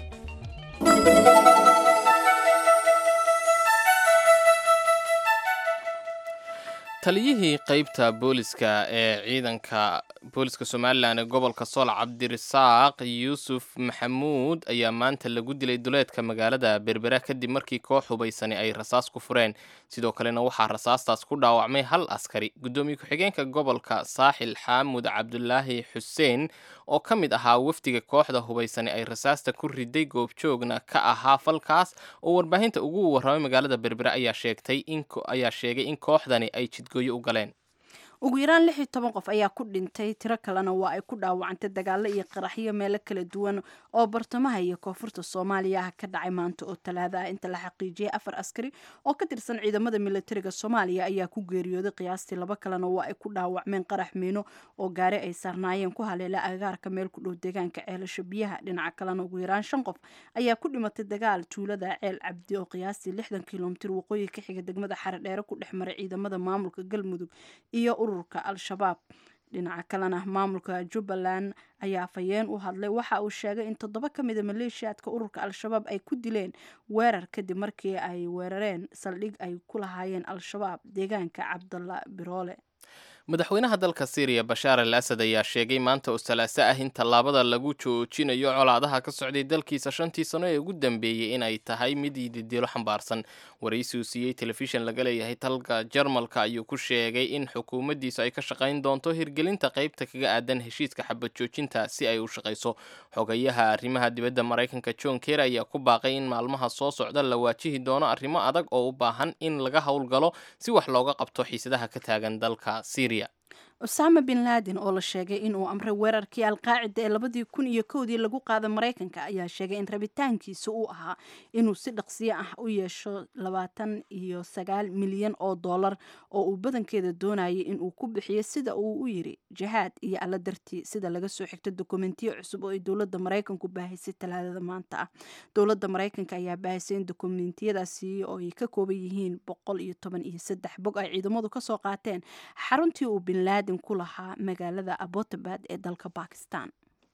Speaker 2: taliyihii qeybta booliska ee ciidanka booliska somalilan ee gobolka sool cabdirasaaq yuusuf maxamuud ayaa maanta lagu dilay duleedka magaalada berbera kadib markii koox hubaysani ay rasaas ku fureen sidoo kalena waxaa rasaastaas ku dhaawacmay hal askari guddoomiye ku-xigeenka gobolka saaxil xaamud cabdulaahi xuseen oo ka mid ahaa wafdiga kooxda hubaysani ay rasaasta ku riday goobjoogna ka ahaa falkaas oo warbaahinta ugu warramay magaalada berbera ayaa sheegtay ayaa sheegay in kooxdani ay jidgooyo u galeen
Speaker 1: ugu yaraan lix iyo toban qof ayaa ku dhintay tiro kalena waa ay ku dhaawacantay dagaalo iyo qaraxyo meelo kala duwan oo bartamaha iyo koonfurta soomaaliya ah ka dhacay maanta oo talaada ah inta la xaqiijiyay afar askari oo ka tirsan ciidamada militariga soomaaliya ayaa ku geeriyooday qiyaastii laba kalena waa ay ku dhaawacmeen qarax miino oo gaari ay saarnaayeen ku haleela agaarka meel ku dhow deegaanka ceelasho biyaha dhinaca kalena ugu yaraan shan qof ayaa ku dhimatay dagaal tuulada ceel cabdi oo qiyaastii lixdan kilomitir waqooyi ka xiga degmada xaredheere ku dhex maray ciidamada maamulka galmudug iyo ururka al-shabaab dhinaca kalena maamulka jubbaland ayaa fayeen u hadlay waxa uu sheegay in toddoba ka mida maleeshiyaadka ururka al-shabaab ay ku dileen weerar kadib markii ay weerareen saldhig ay ku lahaayeen al-shabaab deegaanka cabdalla biroole
Speaker 2: madaxweynaha dalka syriya bashaar al asad ayaa sheegay maanta oo salaaso ah in tallaabada lagu joojinayo colaadaha ka socday dalkiisa shantii sano ee ugu dambeeyey inay tahay mid ididilo xambaarsan waraysi uu siiyey telefishan laga leeyahay dalka jarmalka ayuu ku sheegay in xukuumaddiisu ay ka shaqayn doonto hirgelinta qaybta kaga aadan heshiiska xabad joojinta si ay u shaqayso xogayaha arrimaha dibadda maraykanka john ker ayaa ku baaqay in maalmaha soo socda la waajihi doono arrimo adag oo u baahan in laga howlgalo si wax looga qabto xiisadaha ka taagan dalka syria
Speaker 1: usaama bin laden oo la sheegay inuu amray weerarkii alqaacida ee labadii kun iyo kowdii lagu qaaday maraykanka ayaa sheegay in rabitaankiisa uu ahaa inuu si dhaqsiyo ah u yeesho labaatan iyo sagaal milyan oo dollar oo uu badankeeda doonayay inuu ku bixiyo sida uu u yiri jihaad iyo alla dartii sida laga soo xigto dokumentiyo cusub oo ay dowladda maraykanku baahisay talaadada maanta ah dowladda maraykanka ayaa baahisay in dokumentiyadaasi oo ay ka kooban yihiin boqol iyo toban iyo saddex bog ay ciidamadu kasoo qaateen xaruntii uu bin laden ku lahaa magaalada abotabad ee dalka bakistan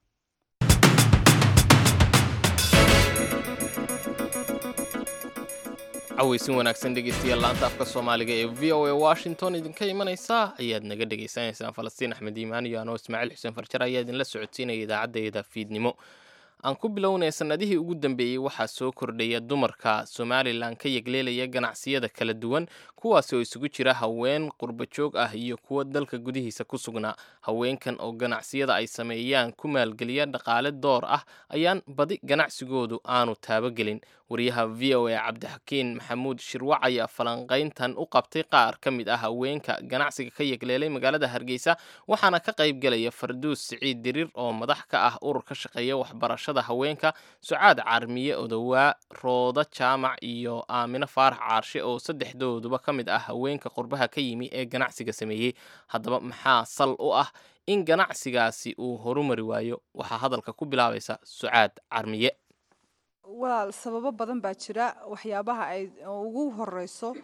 Speaker 2: caweysin wanaagsan dhegeystayaal laanta afka soomaaliga ee v o a washington idinka imanaysa ayaad naga dhagaysanaysaan falastiin axmed iimaan iyo anoo ismaaciil xuseen farjar ayaa idinla socodsiinaya idaacaddeeda fiidnimo aan ku bilownay sannadihii ugu dambeeyey waxaa soo kordhaya dumarka somalilan ka yegleelaya ganacsiyada kala duwan kuwaasi oo isugu jira haween qurbajoog ah iyo kuwo dalka gudihiisa ku sugnaa haweenkan oo ganacsiyada ay sameeyaan ku maalgeliya dhaqaale door ah ayaan badi ganacsigoodu aanu taabogelin wariyaha v o a cabdixakiin maxamuud shirwac ayaa falanqayntan u qabtay qaar ka mid ah haweenka ganacsiga ka yegleelay magaalada hargeysa waxaana ka qayb gelaya farduus siciid diriir oo madax ka ah urur ka shaqeeya waxbarashada haweenka sucaad carmiye odowaa rooda jaamac iyo aamino faarax caarshe oo saddexdooduba ka mid ah haweenka qurbaha ka yimi ee ganacsiga sameeyey haddaba maxaa sal u ah in ganacsigaasi uu horumari waayo waxaa hadalka ku bilaabaysa sucaad carmiye
Speaker 16: walaal sababo badan baa jira waxyaabaha ay ugu horeyso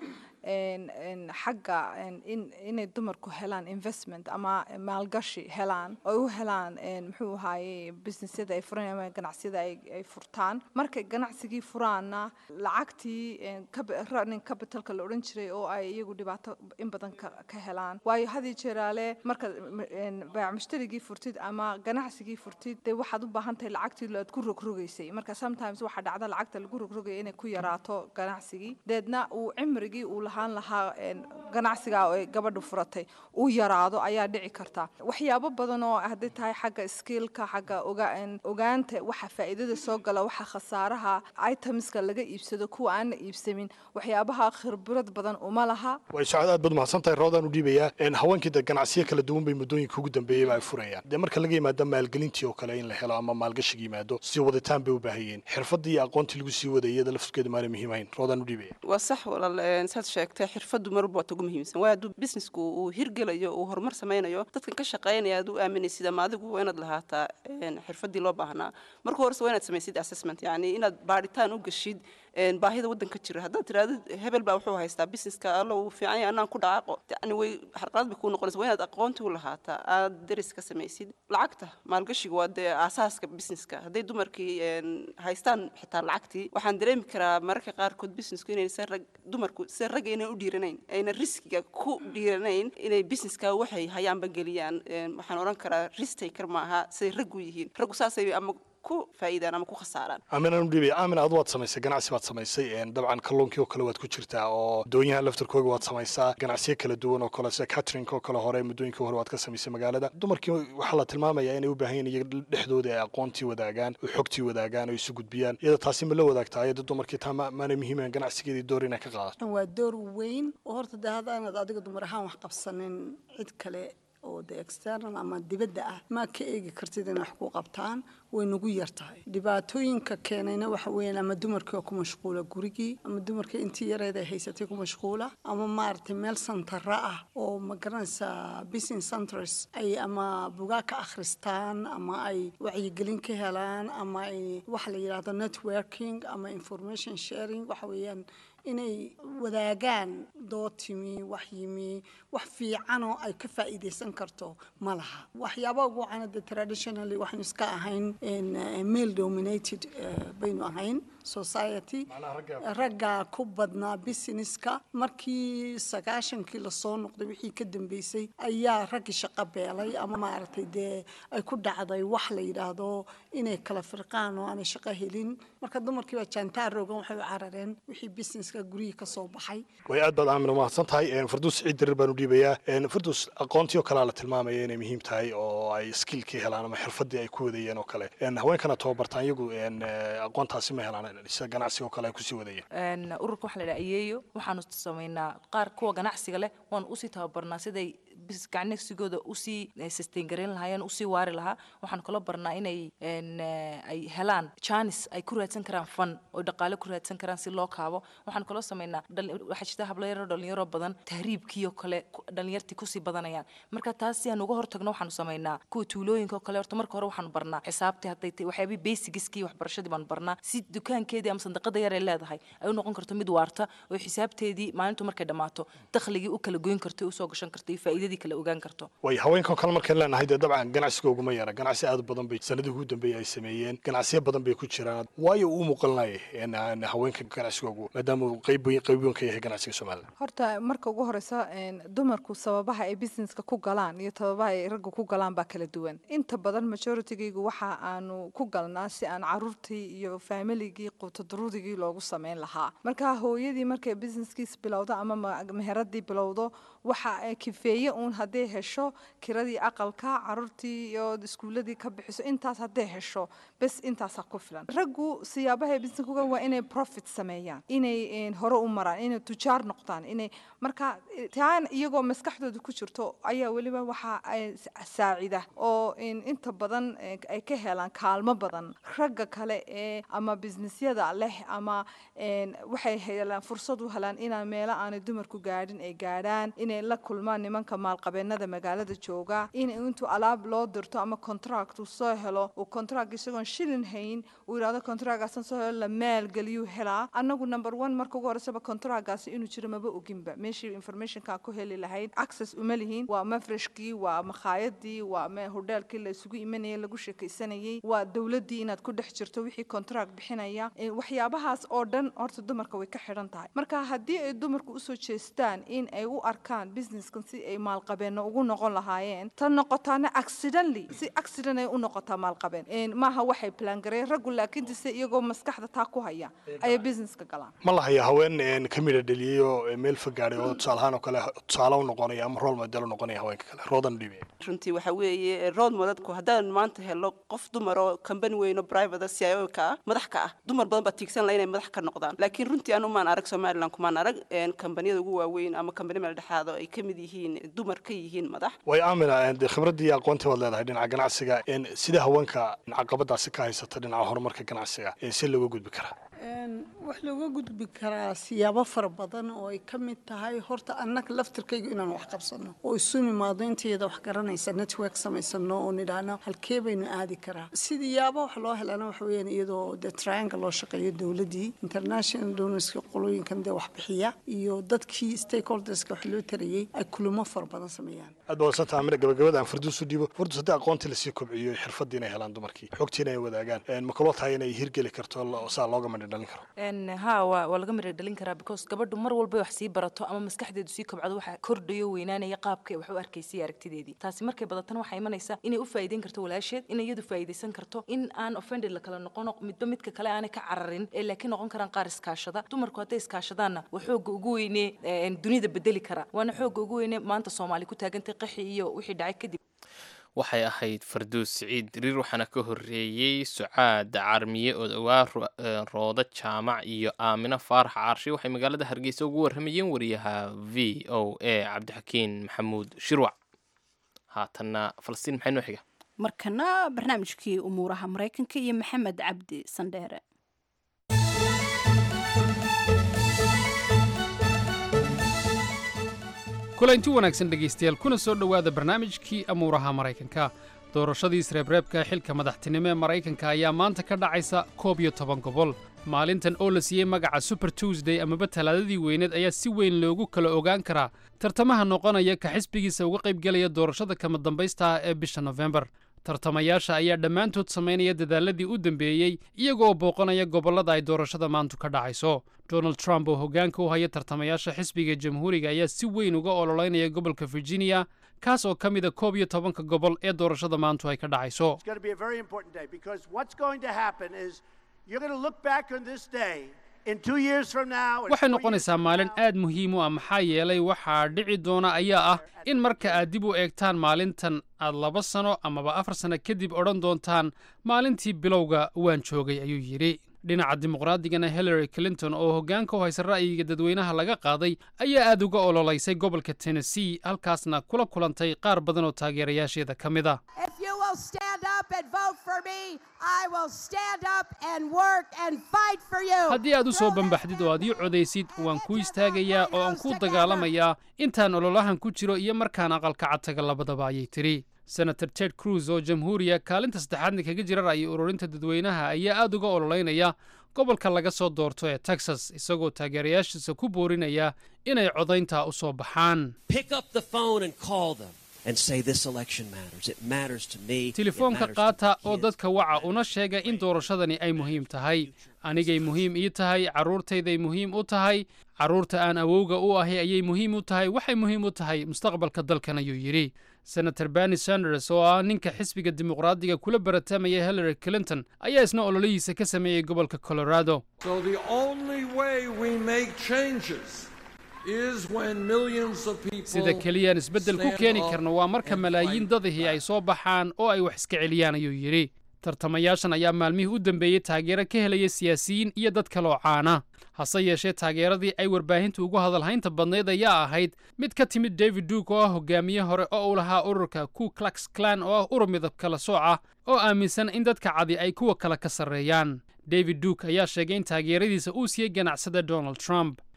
Speaker 16: xagga inay dumarku helaan investment ama maalgashi helaan oo u helaan muxuu ahaaye businessyada ay furaan ama ganacsiyada ay furtaan markay ganacsigii furaanna lacagtii running capitalka la odhan jiray oo ay iyagu dhibaato in badan ka helaan waayo hadii jeeraale marka baac mushtarigii furtid ama ganacsigii furtid dee waxaad u baahan tahay lacagtii aad ku rogrogaysay marka sometimes waxaa dhacda lacagta lagu rogrogaya inay ku yaraato ganacsigii deedna uu cimrigii uu lahaan lahaa ganacsiga ay gabadhu furatay uu yaraado ayaa dhici karta waxyaabo badan oo hadday tahay xagga skillka xagga ogaanta waxa faa'iidada soo gala waxa khasaaraha itemska laga iibsado kuwa aan la iibsamin waxyaabaha khibrad badan uma laha
Speaker 17: way socod aad baad mahadsan tahay roodaan u dhiibayaa haweenkii de ganacsiyo kala duwan bay muddooyinka ugu dambeeyeyba ay furayaan dee marka laga yimaado maalgelintii oo kale in la helo ama maalgashiga yimaado sii waditaan bay u baahayeen xirfadii iyo aqoontii lagu sii wadayay iyada laftirkeeda maana muhiim ahayn roodaan u dhiibaya
Speaker 18: waa sax walaal saad sheegtay xirfaddu marba waad ugu muhiimsan waayo hadduu businessku uu hirgelayo uu horumar samaynayo dadkan ka shaqaynaya aad u aaminaysid ama adigu waa inaad lahaataa xirfadii loo baahnaa marka horese waa inaad samaysid assessment yacni inaad baadhitaan u gashid baahida waddanka jira haddaad tirahdid hebel baa wuxuu haystaa businesska alla uu fiican yahay annaan ku dhaqaaqo yani way xarqalad bay kuu noqonaysa waa inaad aqoonti u lahaataa aad deris ka samaysid lacagta maalgashiga waa dee aasaaska businesska hadday dumarkii haystaan xitaa lacagtii waxaan dareemi karaa mararka qaarkood businessku inay se rag dumarku se ragga inay u dhiiranayn ayna riskiga ku dhiiranayn inay businesska waxay hayaanba geliyaan waxaan odhan karaa risk taker maaha siday raggu yihiin raggu saasay ama ku faa'iidaan ama ku khasaaraan
Speaker 17: aaminaan u dhiibaya aamin adu waad samaysay ganacsi baad samaysay dabcan kalluunkii oo kale waad ku jirtaa oo doonyaha laftarkooga waad samaysaa ganacsiyo kala duwan oo kale sida catering oo kale hore muddooyinkii hore waad ka samaysay magaalada dumarkii waxaa la tilmaamayaa inay u baahan yihin iyaga dhexdooda ay aqoontii wadaagaan oo xogtii wadaagaan oo isu gudbiyaan iyada taasi ma la wadaagtaa ayada dumarkii taa maana muhiiman ganacsigeedii door inay ka qaadato
Speaker 19: waa door weyn oo horta dee haddaanad adiga dumar ahaan wax qabsanin cid kale oo de external ama dibadda ah ma ka eegi kartid inay wax ku qabtaan way nagu yar tahay dhibaatooyinka keenayna waxa weeyaan ama dumarkii oo ku mashquula gurigii ama dumarkii intii yareed ay haysatay ku mashquula ama maaragtay meel santara ah oo ma garanaysaa business centers ay ama bugaa ka akhristaan ama ay wacyigelin ka helaan ama ay waxa la yidhaahdo networking ama information sharing waxa weeyaan inay wadaagaan dood timi wax yimi wax fiicanoo ay ka faa'iidaysan karto ma laha waxyaaba ugu wacan de traditionally waxaynu iska ahayn male dominated baynu ahayn society ragga ku badnaa businesska markii sagaashankii lasoo noqday wixii ka dambeysay ayaa raggii shaqo beelay ama maaragtay dee ay ku dhacday wax la yidhaahdo inay kala firqaan oo aanay shaqo helin marka dumarkii baa jaantaar roogan waxay u carareen wixii businesska gurihii ka soo baxay
Speaker 17: way aad baad aamin umahadsan tahay farduus ciid dirir baan u dhiibayaa farduus aqoontii oo kalea la tilmaamaya inay muhiim tahay oo ay skillkii helaan ama xirfadii ay ku wadayeen oo kale haweenkana tababartaan iyagu aqoontaasi ma helaan sida ganacsiga oo kale ay kusii wadayeen
Speaker 20: ururka waxaa la dhaha ayeeyo waxaanu samaynaa qaar kuwa ganacsiga leh waanu usii tababarnaa siday ganacsigooda usii sustain garayn lahaayeen usii waari lahaa waxaan kala barnaa inay ay helaan janis ay ku raadsan karaan fan oo dhaqaale ku raadsan karaan si loo kaabo waxaan kaloo samaynaa waxaa jirta hablayaro dhalinyaro badan tahriibkii oo kale dhalinyartii kusii badanayaan marka taas si aan uga hortagno waxaanu samaynaa kuwa tuulooyinka oo kale horta marka hore waxaanu barnaa xisaabtii hadday tahay waxyaabihii basigiskii waxbarashadii baanu barnaa si dukaankeedii ama sandaqada yar ay leedahay ay u noqon karto mid waarta oo xisaabteedii maalintu markay dhammaato dakhligii u kala goyn karto usoo gashan karto iyo faa'iidadii kala ogaan karto
Speaker 17: way haweenkan kale markaan leenahay dee dabcan ganacsiga uguma yara ganacsi aad badan bay sanadii ugu dambeeyay ay sameeyeen ganacsiyo badan bay ku jiraan waayo uu muuqalinaya haweenka ganacsigoogu maadaama uu qayb qayb weyn ka yahay ganacsiga somaliland
Speaker 16: horta marka ugu horeysa dumarku sababaha ay businesska ku galaan iyo sababaha ay ragga ku galaan baa kala duwan inta badan majoritygaygu waxa aanu ku galnaa si aan caruurtii iyo familigii qutadurudigii loogu sameyn lahaa marka hooyadii markay businesskiis bilowdo ama meheradii bilowdo waxa kifeeye uun hadday hesho kiradii aqalka caruurtii iyo iskuuladii ka bixiso intaas hadday hesho bes intaasaa ku filan raggu siyaabaha business kuga waa inay profit sameeyaan inay hore u maraan inay tujaar noqdaan inay marka taan iyagoo maskaxdooda ku jirto ayaa weliba waxa saacida oo inta badan ay ka helaan kaalmo badan ragga kale ee ama businessyada leh ama waxay helaan fursad u helaan inaan meelo aanay dumarku gaadhin ay gaadhaan inay inay la kulmaan nimanka maalqabeennada magaalada jooga in intuu alaab loo dirto ama contract uu soo helo uu contract isagoon shilin hayn uu yidhahdo contractgaasan soo helo la maalgeliyuu helaa annagu number one marka ugu horeysaba contractgaasi inuu jiro maba oginba meeshii informationka ku heli lahayd access uma lihiin waa mafreshkii waa makhaayadii waa me hodheelkii la isugu imanayay lagu sheekaysanayay waa dowladdii inaad ku dhex jirto wixii contract bixinaya Eh, waxyaabahaas oo dhan horta dumarka way ka xidhan tahay marka haddii ay dumarku usoo jeestaan in ay u arkaan businesskan si ay maalqabeenno ugu noqon lahaayeen tan noqotaana accidentally si accident ay u noqotaa maalqabeen Eh, maaha waxay plan gareeyeen raggu laakiin dise iyagoo maskaxda taa ku haya ayay businesska galaan
Speaker 17: ma lahaya haween een, ka midha dheliyey oo ee, meel fagaadhay oo tusaale ahaan oo kale tusaale u noqonaya ama role model u noqonaya haweenka kale roodan dhibe
Speaker 18: runtii waxa weeye road modadku haddaan maanta helo qof dumar oo kambani weyn oo private c i o ka ah madax ka ah dumar badan baa tiigsan laha inay madax ka noqdaan laakiin runtii anu maan arag somaliland kumaan arag een, kambaniyada ugu waaweyn ama kambani meel dhexaado ay ka mid yihiin dumar ka yihiin madax
Speaker 17: way aamina een, dee khibraddii iyo aqoontii baad leedahay dhinaca ganacsiga een, sida haweenka caqabadaasi ka haysata dhinaca horumarka ganacsiga een, si looga gudbi karaa
Speaker 19: Een, wax looga gudbi karaa siyaabo fara badan oo ay ka mid tahay horta annaga laftirkayga inaan wax qabsano oo isu nimaado intayada wax garanaysa network samaysano oo nidhaahno halkee baynu aadi karaa sidiyaaba wax loo helana waxa weeyaan iyadoo dee triangle loo shaqeeyo dowladdii international donorska qolooyinkan dee wax bixiya iyo dadkii stakeholderska wax loo tarayey ay kulamo fara badan sameeyaan
Speaker 17: aad baa wadsanta amina gabagabada aan farduus u dhiibo farduus haddii aqoontii lasii kobciyo xirfadii inay helaan dumarkii xogtiina ay wadaagaan een, ma kaloo tahay inay hirgeli karto lo- saa looga madhi dhalin karo
Speaker 20: n ha waa waa laga mira dhalin karaa because gabadhu mar walba wax sii barato ama maskaxdeedu sii kobcdo waxa kordhayo weynaanaya qaabka wax u arkaysay aragtideedii taasi markay badatana waxay imanaysaa inay u faa'iideyn karto walaasheed in iyadu faa'iideysan karto in aan offended la kala noqono midba midka kale aanay ka cararin ee laakiin noqon karaan qaar iskaashada dumarku hadday iskaashadaanna waa xooga ugu weyne een, dunida bedeli kara waana xooga ugu weyne maanta soomaali ku taagantay qaxi iyo wixii dhacay kadib
Speaker 2: waxay ahayd farduus siciid diriir waxaana ka horreeyey sucaad carmiye oo dhowaa ro- ee, roodo jaamac iyo aamino faarax caarshe waxay magaalada hargeysa ugu warramayeen wariyaha v o a cabdixakiin maxamuud shirwac haatanna falastiin maxay noo xiga
Speaker 1: markana barnaamijkii umuuraha maraykanka iyo maxamed cabdi sandheere
Speaker 21: kulanti wanaagsan dhegaystayaal kuna soo dhowaada barnaamijkii amuuraha maraykanka doorashadii isreebreebka xilka madaxtinimo ee maraykanka ayaa maanta ka dhacaysa koob iyo toban gobol maalintan oo la siiyey magaca super tuesday amaba talaadadii weyneed ayaa si weyn loogu kala ogaan karaa tartamaha noqonaya ka xisbigiisa uga qaybgelaya doorashada kama dambaysta ah ee bisha nofembar tartamayaasha ayaa dhammaantood samaynaya dadaaladii u dambeeyey iyagoo booqanaya gobollada ay doorashada maantu ka dhacayso donald trump oo hoggaanka u haya tartamayaasha xisbiga jamhuuriga ayaa si weyn uga ololeynaya gobolka virginia kaas oo ka mida koob iyo tobanka gobol ee doorashada maantu ay ka dhacayso
Speaker 22: It's going to be a very important day because what's going to happen is you're going to look back on this day in two years from now. and
Speaker 21: waxay
Speaker 22: four
Speaker 21: noqonaysaa maalin aad muhiim u ah maxaa yeelay waxaa dhici doona ayaa ah in marka aad dib u eegtaan maalintan aad laba sano amaba afar sano kadib odhan doontaan maalintii bilowga waan joogay ayuu yidhi dhinaca dimuqraadigana hillary clinton oo hoggaanka u haysa ra'yiga dadweynaha laga qaaday ayaa aad uga ololeysay gobolka tennessee halkaasna kula kulantay qaar badan oo taageerayaasheeda ka mid ah
Speaker 23: If you will stand up and vote for me, I will stand up and work and fight for you.
Speaker 21: haddii aad u soo bambaxdid oo aad ii codaysid waan kuu istaagayaa oo aan kuu dagaalamayaa intaan ololahan ku jiro iyo markaan aqalka cadtaga labadaba ayay tidhi senator ted cruz oo jamhuuriya kaalinta saddexaadna kaga jira ra'yi ururinta dadweynaha ayaa aad uga ololeynaya gobolka laga soo doorto ee texas isagoo taageerayaashiisa ku boorinaya inay codaynta u soo baxaan
Speaker 24: Pick up the phone and call them and say this election matters. It matters to me. It
Speaker 21: telefoonka
Speaker 24: matters to
Speaker 21: qaata oo dadka waca una sheega in doorashadani ay muhiim tahay anigay muhiim ii tahay carruurtayday muhiim u tahay carruurta aan awowga u ahi ayay muhiim u tahay waxay muhiim u tahay mustaqbalka dalkan ayuu yidhi senator bernie sanders oo ah ninka xisbiga dimuqraadiga kula baratamaya hillary clinton ayaa isna ololihiisa ka sameeyey gobolka colorado
Speaker 25: So the only way we make changes is when millions of people
Speaker 21: sida keliyaan isbeddel ku
Speaker 25: stand
Speaker 21: keeni
Speaker 25: up
Speaker 21: karno waa marka malaayiin dadihii ay soo baxaan oo ay wax iska celiyaan ayuu yidhi tartamayaashan ayaa maalmihii u dambeeyey taageero ka helaya siyaasiyiin iyo dad kaloo caana hase yeeshee taageeradii ay warbaahinta ugu hadalhaynta badnayd ayaa ahayd mid ka timid david duke oo ah hogaamiye hore oo uu lahaa ururka ku klux klan oo ah urur midab kala sooc ah oo aaminsan in dadka cadi ay kuwa kale ka sarreeyaan david duke ayaa sheegay in taageeradiisa uu siiyey ganacsada donald trump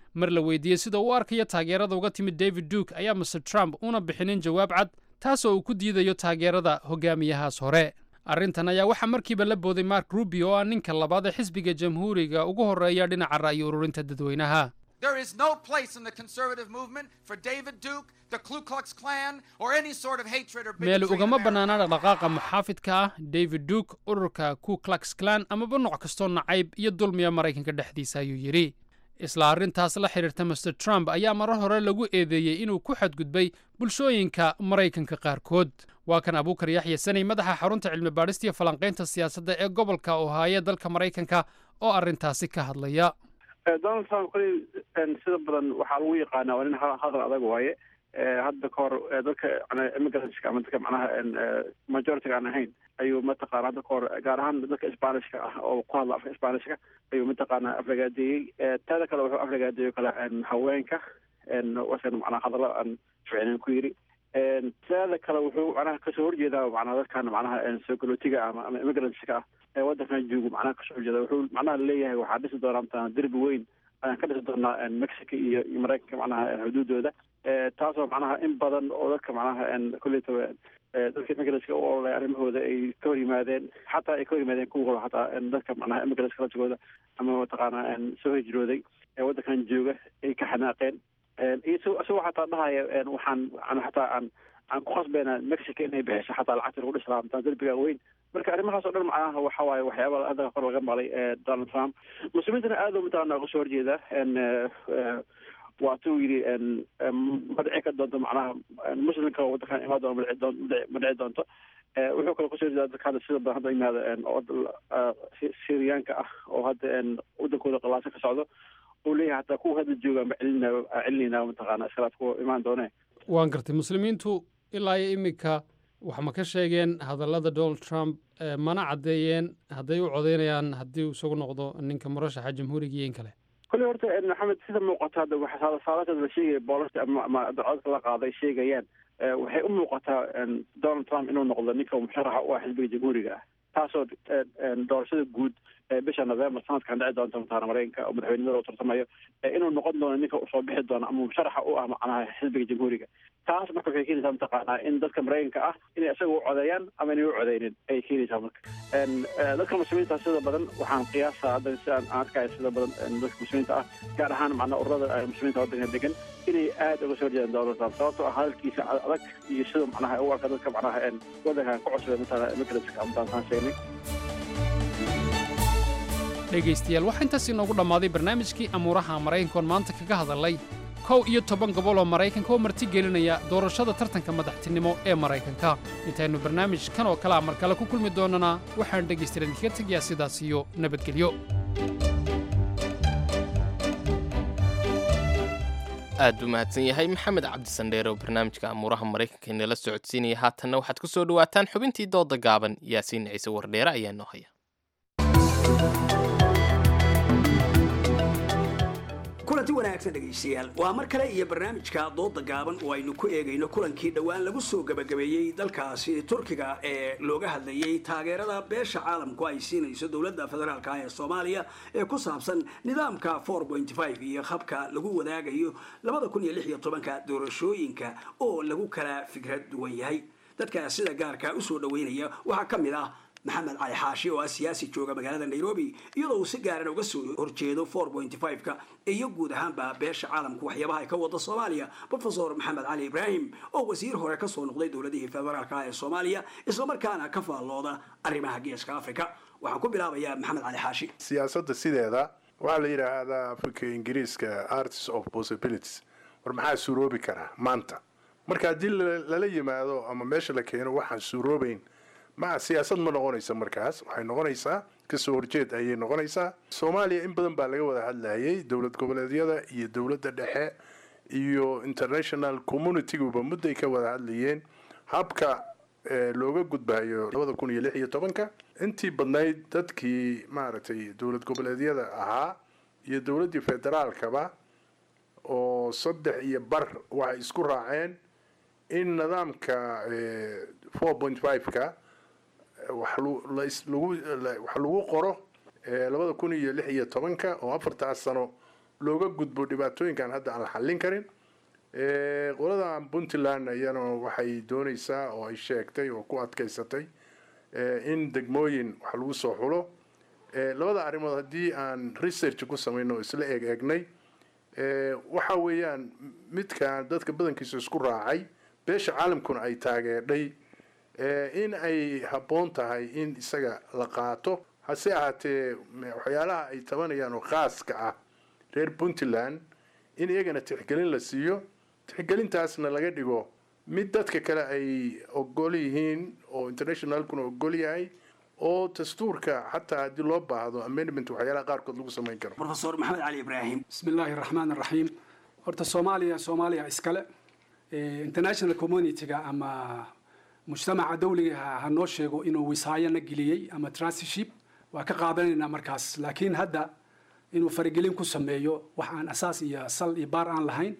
Speaker 21: mar la weydiiyey sida uu arkayo taageerada uga timid david duke ayaa master trump una bixinin jawaab cad taasoo uu ku diidayo taageerada hogaamiyahaas hore arrintan ayaa waxaa markiiba la booday mark rubio oo ah ninka labaad ee xisbiga jamhuuriga ugu horreeya dhinaca ra'yi ururinta dadweynaha
Speaker 3: There is no place in the conservative movement for David Duke, the Ku Klux Klan, or any sort of hatred or
Speaker 21: meel
Speaker 3: bigotry.
Speaker 21: ugama bannaana dhaqdhaqaaqa muxaafidka ah david duke ururka ku klux klan amaba nooc kastoo nacayb iyo dulmiya maraykanka dhexdiisa ayuu yidhi isla arrintaas la xidhiirta master trump ayaa marar hore lagu eedeeyey inuu ku xadgudbay bulshooyinka maraykanka qaarkood waa kan abuukar yaxya sanay madaxa xarunta cilmi baadhista iyo falanqaynta siyaasadda ee gobolka ohaaye dalka maraykanka oo arrintaasi ka hadlaya
Speaker 5: donald trump koley sida badan waxaa lagu yaqaanaa waa nin ha- hadal adag waaye hadda ka hor dadka immigrantska ama dadka macnaha majority aan ahayn ayuu mataqaana hadda ka hor gaar ahaan dadka spanishka ah oo ku hadla afka spanishka ayuu mataqaana aflagaadeeyey taada kale wuxuu aflagaadeeyo kale haweenka wasan macnaha hadallo aan ficinin ku yidhi taada kale wuxuu macnaha kasoo horjeedaa macnaha dadkan macnaha soo galootiga ama ama immigrantska ah ee waddankan joogo macnaha kasoo horjeeda wuxuu macnaha leeyahay waxaa dhisi doonaa mataqaana derbi weyn ayaan ka dhisi doonaa mexico iyo iyo maraykanka macnaha xuduudooda taasoo macnaha in badan oo dadka macnaha kuleytaba dadka immigrantska u ololay arrimahooda ay ka hor yimaadeen xataa ay ka hor yimaadeen kuwa hore xataa dadka macnaha immigrantska lajigooda ama mataqaana soo hijrooday ee waddankan jooga ay ka xanaaqeen iyo isagoo xataa dhahaya waxaan aan xataa aan aan ku khasbayna mexico inay bixiso xataa lacagta lagu dhisi lahaa mataa derbiga weyn marka arrimahaas oo dhan macnaha waxa waaye waxyaaba hadda kor laga maqlay donald trump muslimiintana aad u mataqaana uga soo horjeeda waatuu yidhi ma dhici ka doonto macnaha muslimka waddankan imaan doona ma dhici doon- ma dhici- ma dhici doonto wuxuu kaloo kusoo horjeeda dadka hadda sida badan hadda yimaada oo syriyaanka ah oo hadda waddankooda qalaasa ka socdo uu leeyahay hataa kuwa hadda jooga ma celinaa celinayna mataqaana iskalaad kuwa imaan doone
Speaker 21: waan gartay muslimiintu ilaa iyo iminka wax ma ka sheegeen hadallada donald trump eh, mana caddeeyeen hadday u codaynayaan haddii uu isagu noqdo ninka murashaxa jamhuuriga iyo in kale
Speaker 5: kolley horta maxamed sida muuqata hadda waxa saadatada la sheegaya boolasta ama ama codka la qaaday sheegayaan eh, waxay u muuqataa en, donald trump inuu noqdo ninka musharaxa u ah xisbiga jamhuuriga ah taasoo eh, en, doorashada guud ee bisha november sanadkan dhici doonta mataana maraykanka oo madaxweynimada uu tartamayo eh, inuu noqon doono ninka usoo bixi doono ama musharaxa u ah macnaha xisbiga jamhuuriga taas marka waxay keenaysaa mataqaanaa in dadka maraykanka ah inay isaga u codeeyaan ama inay u codeynin ayay keenaysaa marka En, eh, dadka muslimiinta sida badan waxaan qiyaasaa hadda si aan aan arkaya sida badan en, dadka muslimiinta ah gaar ahaan macnaa ururada eh, muslimiinta waddanka degan inay aad uga soo horjeedaan donald trump sababtoo ah hadalkiisa ad- adag iyo sida macnaha u arka dadka macnaha en, waddankan ku cusubay matala immigrantska ama taan sheegnay
Speaker 21: dhegaystayaal waxaa intaas inoogu dhammaaday barnaamijkii amuuraha maraykankoon maanta kaga hadalay kow iyo toban gobol oo maraykanka oo marti gelinaya doorashada tartanka madaxtinimo ee maraykanka intaynu barnaamij kan oo kale a mar kale ku kulmi doonana waxaan dhegaystayaal idinkaga tegayaa sidaas iyo nabadgelyo
Speaker 2: aad buu mahadsan yahay maxamed cabdisandheere oo barnaamijka amuuraha maraykanka inala socodsiinaya haatanna waxaad ku soo dhowaataan xubintii dooda gaaban yaasiin ciise wardheere ayaa noo haya
Speaker 6: kulanti wanaagsan dhegaystayaal waa mar kale iyo barnaamijka dooda gaaban oo aynu ku eegayno kulankii dhowaan lagu soo gabagabeeyey dalkaasi turkiga ee looga hadlayey taageerada beesha caalamku ay siinayso dowladda federaalka ee soomaaliya ee ku saabsan nidaamka iyo habka lagu wadaagayo ka doorashooyinka oo lagu kala fikrad duwan yahay dadka sida gaarka usoo dhaweynaya waxaa ka mid ah maxamed cali xaashi oo ah siyaasi jooga magaalada nairobi iyadoo uu si gaaran uga soo horjeedo ka iyo guud ahaanba beesha caalamku waxyaabaha ay ka wada soomaaliya profesor maxamed cali ibraahim oo wasiir hore kasoo noqday dowladihii federaalka ee soomaaliya islamarkaana ka faallooda arrimaha geeska africa waxaan ku bilaabayaa maxamed cali xaashi
Speaker 8: siyaasadda sideeda waxaa la yidhaahdaa africa ingiriiska arts of possibilities war maxaa suuroobi karaa maanta marka haddii la- lala yimaado ama meesha la keeno waxaan suuroobayn ma siyaasad ma noqonaysa markaas waxay noqonaysaa kasoo horjeed ayay noqonaysaa soomaaliya in badan baa laga wada hadlayay dowlad goboleedyada iyo dowladda dhexe iyo international communitiguba mudday ka wada hadlayeen habka eh, looga gudbayo labada kun iyo lix iyo tobanka intii badnayd dadkii maaragtay dowlad goboleedyada ahaa iyo dowladdii federaalkaba oo saddex iyo bar waxay isku raaceen in nidaamka four point five-ka wax lu- la is- lagu la- wax lagu qoro eh, labada kun iyo lix iyo tobanka oo afartaas sano looga gudbo dhibaatooyinkan hadda aan la xallin karin Eh, qoladan puntland iyana waxay doonaysaa oo ay sheegtay oo ku adkaysatay eh, in degmooyin wax lagu soo xulo Eh, labada arrimood haddii aan research ku samayno oo isla eeg eegnay eh, waxa weeyaan midkan dadka badankiisa isku raacay beesha caalamkuna ay taageerdhay eh, in ay habboon tahay in isaga la qaato hase ahaatee m- waxyaalaha ay tabanayaan oo khaaska ah reer puntland in iyagana tixgelin la siiyo tixgelintaasna laga dhigo mid dadka kale ay ogol yihiin oo internationalkuna ogol yahay oo dastuurka xataa haddii loo baahdo amendment waxyaalaha qaarkood lagu samayn karo
Speaker 6: profesor maxamed cali ibraahim
Speaker 4: بسم الله الرحمن الرحيم horta soomaaliya soomaaliya iskale Eh, international community-ga ama mujtamaca dawliga ha ha noo sheego inuu wisaayo na geliyey ama trusteeship waa ka qaadanaynaa markaas laakiin hadda inuu faragelin ku sameeyo wax aan asaas iyo sal iyo baar aan lahayn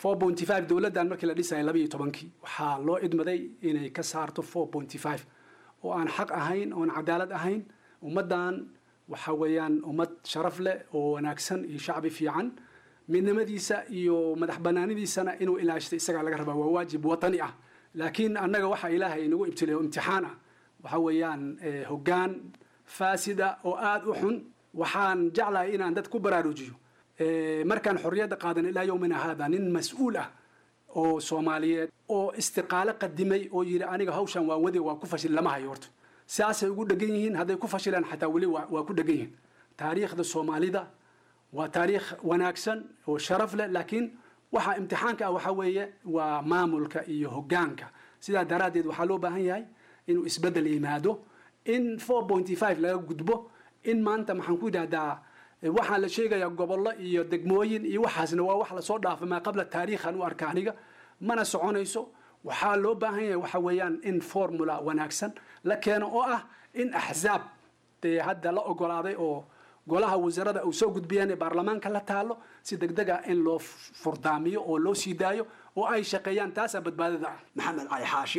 Speaker 4: 4.5 dowladdan markii la dhisayay labayo tobankii waxaa loo idmaday inay ka saarto 4.5 oo aan xaq ahayn oon cadaalad ahayn ummaddan waxa weeyaan ummad sharaf leh oo wanaagsan iyo shacbi fiican midnimadiisa iyo madax banaanidiisana inuu ilaashto isagaa laga rabaa waa waajib watani ah laakiin annaga waxa ilaahay inagu ibtilay oo imtixaan ah waxa weeyaan eh, hoggaan faasida oo aada u xun waxaan jeclahay inaan dad ku baraarujiyo Eh, markaan xorriyadda qaadan ilaa yowmina haada nin mas-uul ah oo soomaaliyeed oo istiqaalo qadimay oo yidhi aniga hawshan waan wadi waa ku fashil lama hayo horta sidaasay ugu dhegan yihiin hadday ku fashilaan xataa weli waa waa ku dhegan yihiin taariikhda soomaalida waa taariikh wanaagsan oo sharaf leh laakiin waxa imtixaanka ah waxa weeye waa maamulka iyo hoggaanka sidaa daraaddeed waxaa loo baahan yahay inuu isbeddel yimaado in 4.5 laga gudbo in maanta maxaan ku yidhahdaa eh, waxaa la sheegayaa gobollo iyo degmooyin iyo waxaasna waa wax lasoo dhaafay maa qabla taariikhan u arka aniga mana soconayso waxaa loo baahan yahay waxa weeyaan in formula wanaagsan la keeno oo ah in axzaab dee hadda la ogolaaday oo golaha wasarada uu soo gudbiyeen ee baarlamaanka la taalo si degdega in loo furdaamiyo oo loo sii daayo oo ay shaqeeyaan taasaa badbaadada ah
Speaker 6: maxamed cali xaashi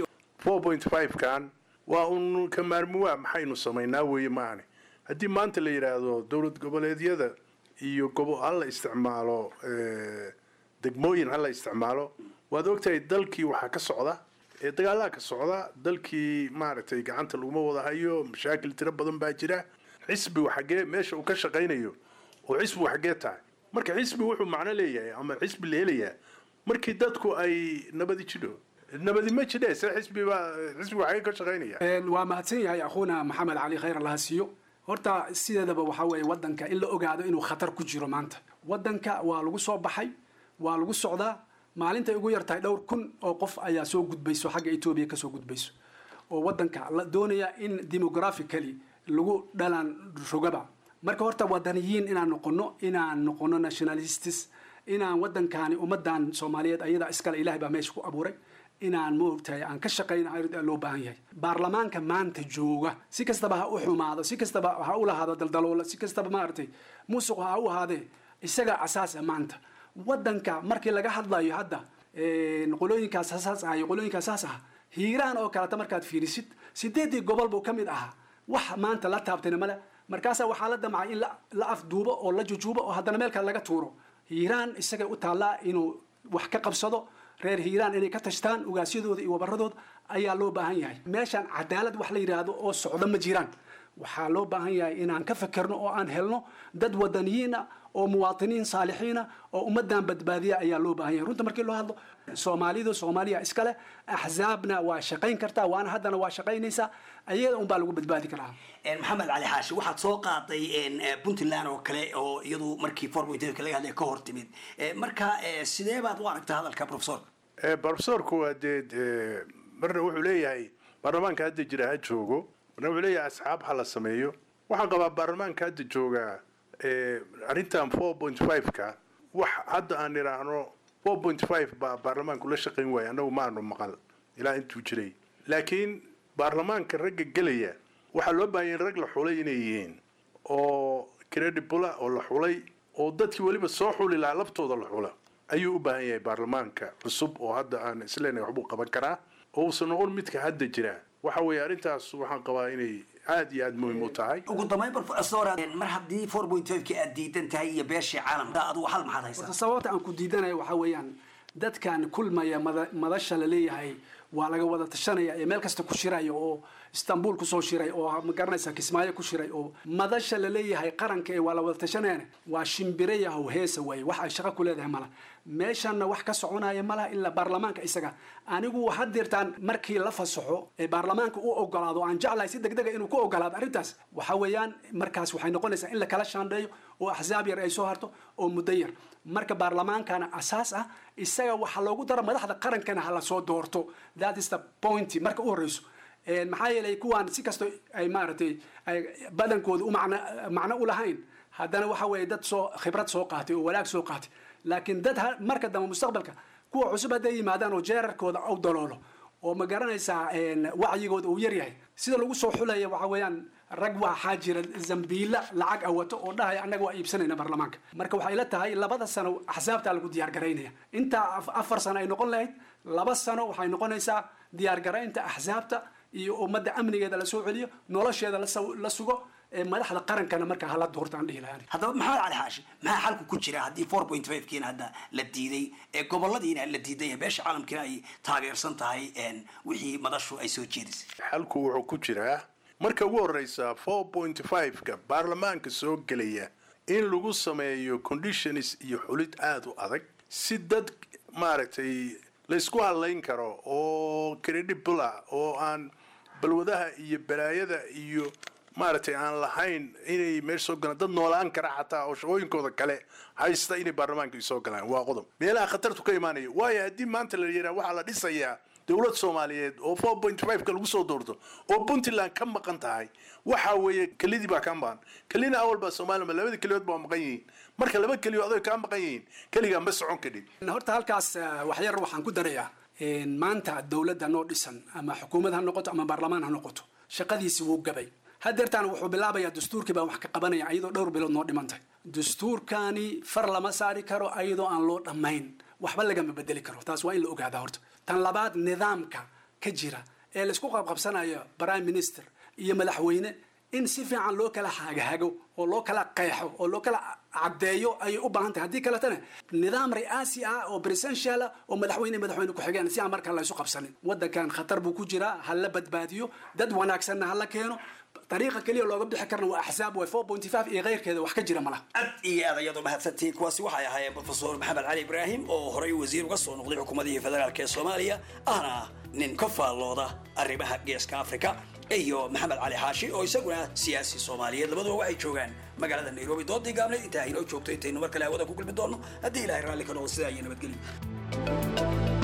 Speaker 8: 4.5 kan waa un ka maarmuwaa maxaynu samaynaa weeye maahane haddii maanta la yidhaahdo dowlad goboleedyada iyo gobo hala isticmaalo eh, degmooyin hala isticmaalo waad ogtahay dalkii waxaa ka socda ee dagaalaha ka socda dalkii maaragtay gacanta laguma wada hayo mashaakil tiro badan baa jira xisbigu xaggee meesha uu ka shaqaynayo oo xisbigu xaggee tahay marka xisbi wuxuu macno leeyahay ama xisbi la helayaa markii dadku ay nabadi jidho nabadi ma jidhe se xisbi baa xisbigu xaggee ka shaqaynaya
Speaker 4: Een, waa mahadsan yahay akhuuna maxamed cali khayr allaha siiyo horta sideedaba waxaa weeye wadanka in la ogaado inuu khatar ku jiro maanta wadanka waa lagu soo baxay waa lagu socdaa maalintay ugu yartahay dhowr kun oo qof ayaa soo gudbayso xagga etoobiya kasoo gudbayso oo wadanka la doonaya in demographically lagu dhalan rogaba marka horta wadaniyiin inaan noqono inaan noqono nationalists inaan wadankaani ummadan soomaaliyeed ayadaa iskale ilahay baa meesha ku abuuray inaan moogtahay aan ka shaqayn ayaa loo baahan yahay baarlamaanka maanta jooga si kastaba ha u xumaado si kastaba ha u lahaado daldaloola si kastaba maaragtay musuq ha u ahaadee isagaa asaasa maanta wadanka markii laga hadlayo hadda een, qolooyinkaas saas ah iyo qolooyinkaas saas ah hiiraan oo kaleta markaad fiirisid sideedii gobol buu ka mid ahaa wax maanta la taabtayna male markaasaa waxaa la damcay in la- la afduubo oo la jujuubo oo haddana meel kale laga tuuro hiiraan isagay u taallaa inuu wax ka qabsado reer hiiraan inay ka tashtaan ugaasyadooda iyo wabaradooda ayaa loo baahan yahay meeshaan cadaalad wax la yidhaahdo oo socdo ma jiraan waxaa loo baahan yahay inaan ka fekerno oo aan helno dad wadaniyiin ah oo muwaatiniin saalixiina oo ummadan badbaadiya ayaa loo baahan yahay runta markii loo hadlo soomaalidu soomaaliya iskale axzaabna waa shaqayn kartaa waana haddana waa shaqaynaysaa ayaga unbaa lagu badbaadi karaa
Speaker 6: Een, maxamed cali xaashi waxaad soo qaaday een, eh, puntland oo kale oo iyadu markii forpointka laga hadlay ka hor timid Eh, marka eh, sidee baad u aragtaa hadalka professor
Speaker 8: Eh, profesorku waa dee eh, marna wuxuu leeyahay baarlamaanka hadda jira ha joogo marna wuxuu leeyahay asxaab ha la sameeyo waxaan qabaa baarlamaanka hadda jooga eh, arrintan 4.5ka wax hadda aan idhaahno 4.5 baa baarlamaanku la shaqayn waaya annagu maanu maqal ilaa intuu jiray laakiin baarlamaanka ragga gelaya waxaa loo baahan yahay rag la xulay inay yihiin oo credible ah oo la xulay oo dadkii weliba soo xuli lahaa laftooda la xula ayuu u baahan yahay baarlamaanka cusub oo hadda aan isleenahay waxbuu qaban karaa oo uusan noqon midka hadda jira waxa weeye arrintaas waxaan qabaa inay aad iyo aad muhiim u tahay
Speaker 6: ugu dambayn professor mar haddii four point five-ki aad diidan tahay iyo beeshii caalamka adigu hal maxaad haysaa
Speaker 4: horta sababta aan ku diidanayo waxaa weeyaan dadkan kulmaya mada- madasha la leeyahay waa laga wada tashanaya ee meel kasta ku shiraya oo istanbul kusoo shiray oo ma garanaysa kismaayo ku shiray oo madasha la leeyahay qaranka ee waa la wada tashanayana waa shimbire yahow heesa waaye wax ay shaqo ku leedahay mala meeshanna wax ka soconaya malaha ilaa baarlamaanka isaga anigu hadeertaan markii la fasaxo ee baarlamaanka u ogolaado aan jeclahay si degdega inuu ku ogolaado arrintaas waxa weeyaan markaas waxay noqonaysaa in la kala shaandheeyo oo axsaab yar ay soo harto oo muddo yar marka baarlamaankana asaas ah isaga waxaa loogu daro madaxda qarankana ha lasoo doorto that is the point marka u horeyso Een, maxaa yeelay kuwaan si kasto ay maaragtay ay badankooda u macno macno u lahayn haddana waxa weeye dad soo khibrad soo qaatay oo walaag soo qaatay laakiin dad ha- marka dambe mustaqbalka kuwa cusub hadday yimaadaan oo jeerarkooda u daloolo oo ma garanaysaa een, wacyigooda uu yaryahay sida lagu soo xulaya waxa weeyaan rag waxaa jira zambiila lacag awato oo dhahaya annaga waa iibsanayna baarlamaanka marka waxay la tahay labada sano axsaabtaa lagu diyaar garaynaya intaa af- afar sano ay noqon lahayd laba sano waxay noqonaysaa diyaar garaynta axsaabta iyo ummadda amnigeeda la soo celiyo nolosheeda la saw- la sugo ee madaxda qarankana markaa hala doortaan dhihi lahaan
Speaker 6: haddaba maxamed cali xaashi maxaa xalku ku jira haddii four point five kiina hadda la diiday ee goboladiina la diiday ee beesha caalamkiina ay taageersan tahay een, wixii madashu ay soo jeedisay
Speaker 8: xalku wuxuu ku jiraa marka ugu horeysa four point five-ka baarlamaanka soo gelaya in lagu sameeyo conditions iyo xulid aada u adag si dad maaragtay laysku hadlayn karo oo credible ah oo aan balwadaha iyo balaayada iyo maaragtay aan lahayn inay meesha soo galaan dad noolaan kara xataa oo shaqooyinkooda kale haysta inay baarlamaanka soo galaan waa qodob meelaha khatartu ka imaanaya waayo haddii maanta la yidhaha waxaa la dhisayaa dowlad soomaaliyeed oo four point five-ka lagu soo doorto oo puntland ka maqan tahay waxa weeye kelidii baa ka maqan kelina awal baa soomaaliya labada keliyood baa maqan yihiin marka laba keliyood adoy kaa maqan yihiin keligaa ma socon kadhib
Speaker 4: horta halkaas eh, waxyar waxaan ku darayaa een, maanta dowladda noo dhisan ama xukuumad ha noqoto ama baarlamaan ha noqoto shaqadiisi wuu gabay hadeertaan wuxuu bilaabayaa dastuurkii baa wax ka qabanaya ayadoo dhowr bilood noo dhimantay dastuurkani far lama saari karo ayadoo aan loo dhammayn waxba lagama bedeli karo taas waa in la ogaadaa horta tan labaad nidaamka ka jira ee laisku qabqabsanayo prime minister iyo madaxweyne in si fiican loo kala hagahago oo loo kala qeexo oo loo kala caddeeyo ayay u baahan tahay haddii kaletana nidaam ri'aasi ah oo presidential ah oo madaxweyne madaxweyne ku-xigeen si aan markaa laysu qabsanin waddankan khatar buu ku jiraa ha la badbaadiyo dad wanaagsanna ha la keeno dariiqa keliya looga bixi karna waa axsaab way four point five iyo keyrkeeda wax ka jira malaha
Speaker 6: aad iyo aad ayadoo mahadsantihiin kuwaasi waxay ahaayeen profesor maxamed cali ibraahim oo horey wasiir uga soo noqday xukuumadihii federaalk ee soomaaliya ahna nin ka faallooda arrimaha geeska afrika iyo maxamed cali xaashi oo isaguna siyaasi soomaaliyeed labaduba waxay joogaan magaalada nairobi doodii gaabneed intaa inoo joogto intaynu mar kale hawada ku kulmi doonno haddii ilaahay raalli ka noqo sidaa iyo nabadgelyo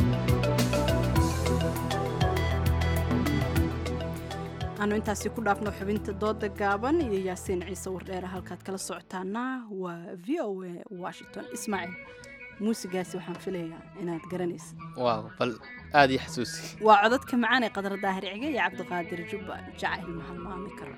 Speaker 1: aanu intaasi ku dhaafno xubinta dooda gaaban iyo yaasiin ciise wardheere halkaad kala socotaana waa v o a washington ismaaciil muusigaasi waxaan filayaa inaad garanaysa
Speaker 2: waaw bal aada ii xasuusi
Speaker 1: waa codadka macaan ee qadar daahir cige iyo cabdiqaadir jubba jacayl mahalmaami karo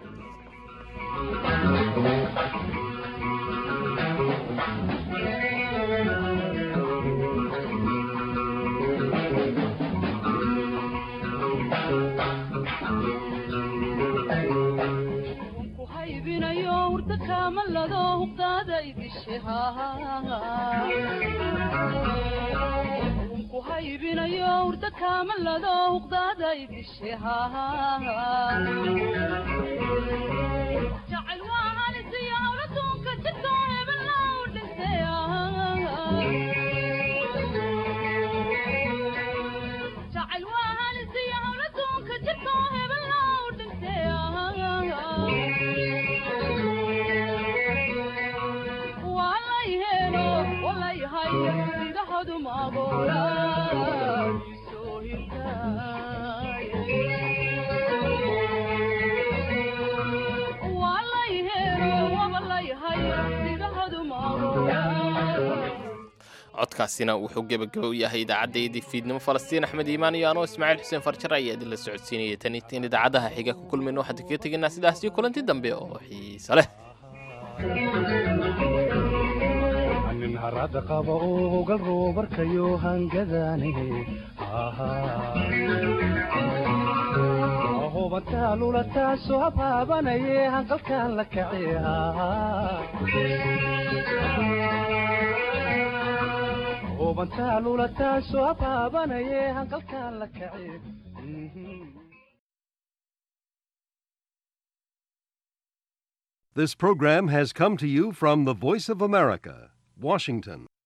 Speaker 7: haybinayo hurda kaamalado hubdaada idishe ku haybinayo hurda kaamalado hubdaada idishe jacayl waa halisiyo hawladuunka jidkoo hebellow dhintay jacayl waa halisiyo hawladuunka jidkoo hebellow dhintay walayhelo walayhay indhahadu maagoola soo walayhelo walayhay indhahadu maagoola
Speaker 2: codkaasina wuxuu gebagaba u yahay idaacaddayadii fiidnimo falastiin axmed iimaan iyo anoo ismaaciil xuseen farjar ayaa idinla socodsiinaya tan in idaacadaha xiga ku kulmayno waxaan kaga tegaynaa sidaas iyo kulanti dambe oo xiiso leh
Speaker 9: nin harada qaba oo gal roobarkayo hangadaane hubantaa taasoo habaabanaye hanqalkan la kaciyaa hubantaa lulataasoo habaabanaye hanqalkan la kaciya
Speaker 10: This program has come to you from the Voice of America, Washington.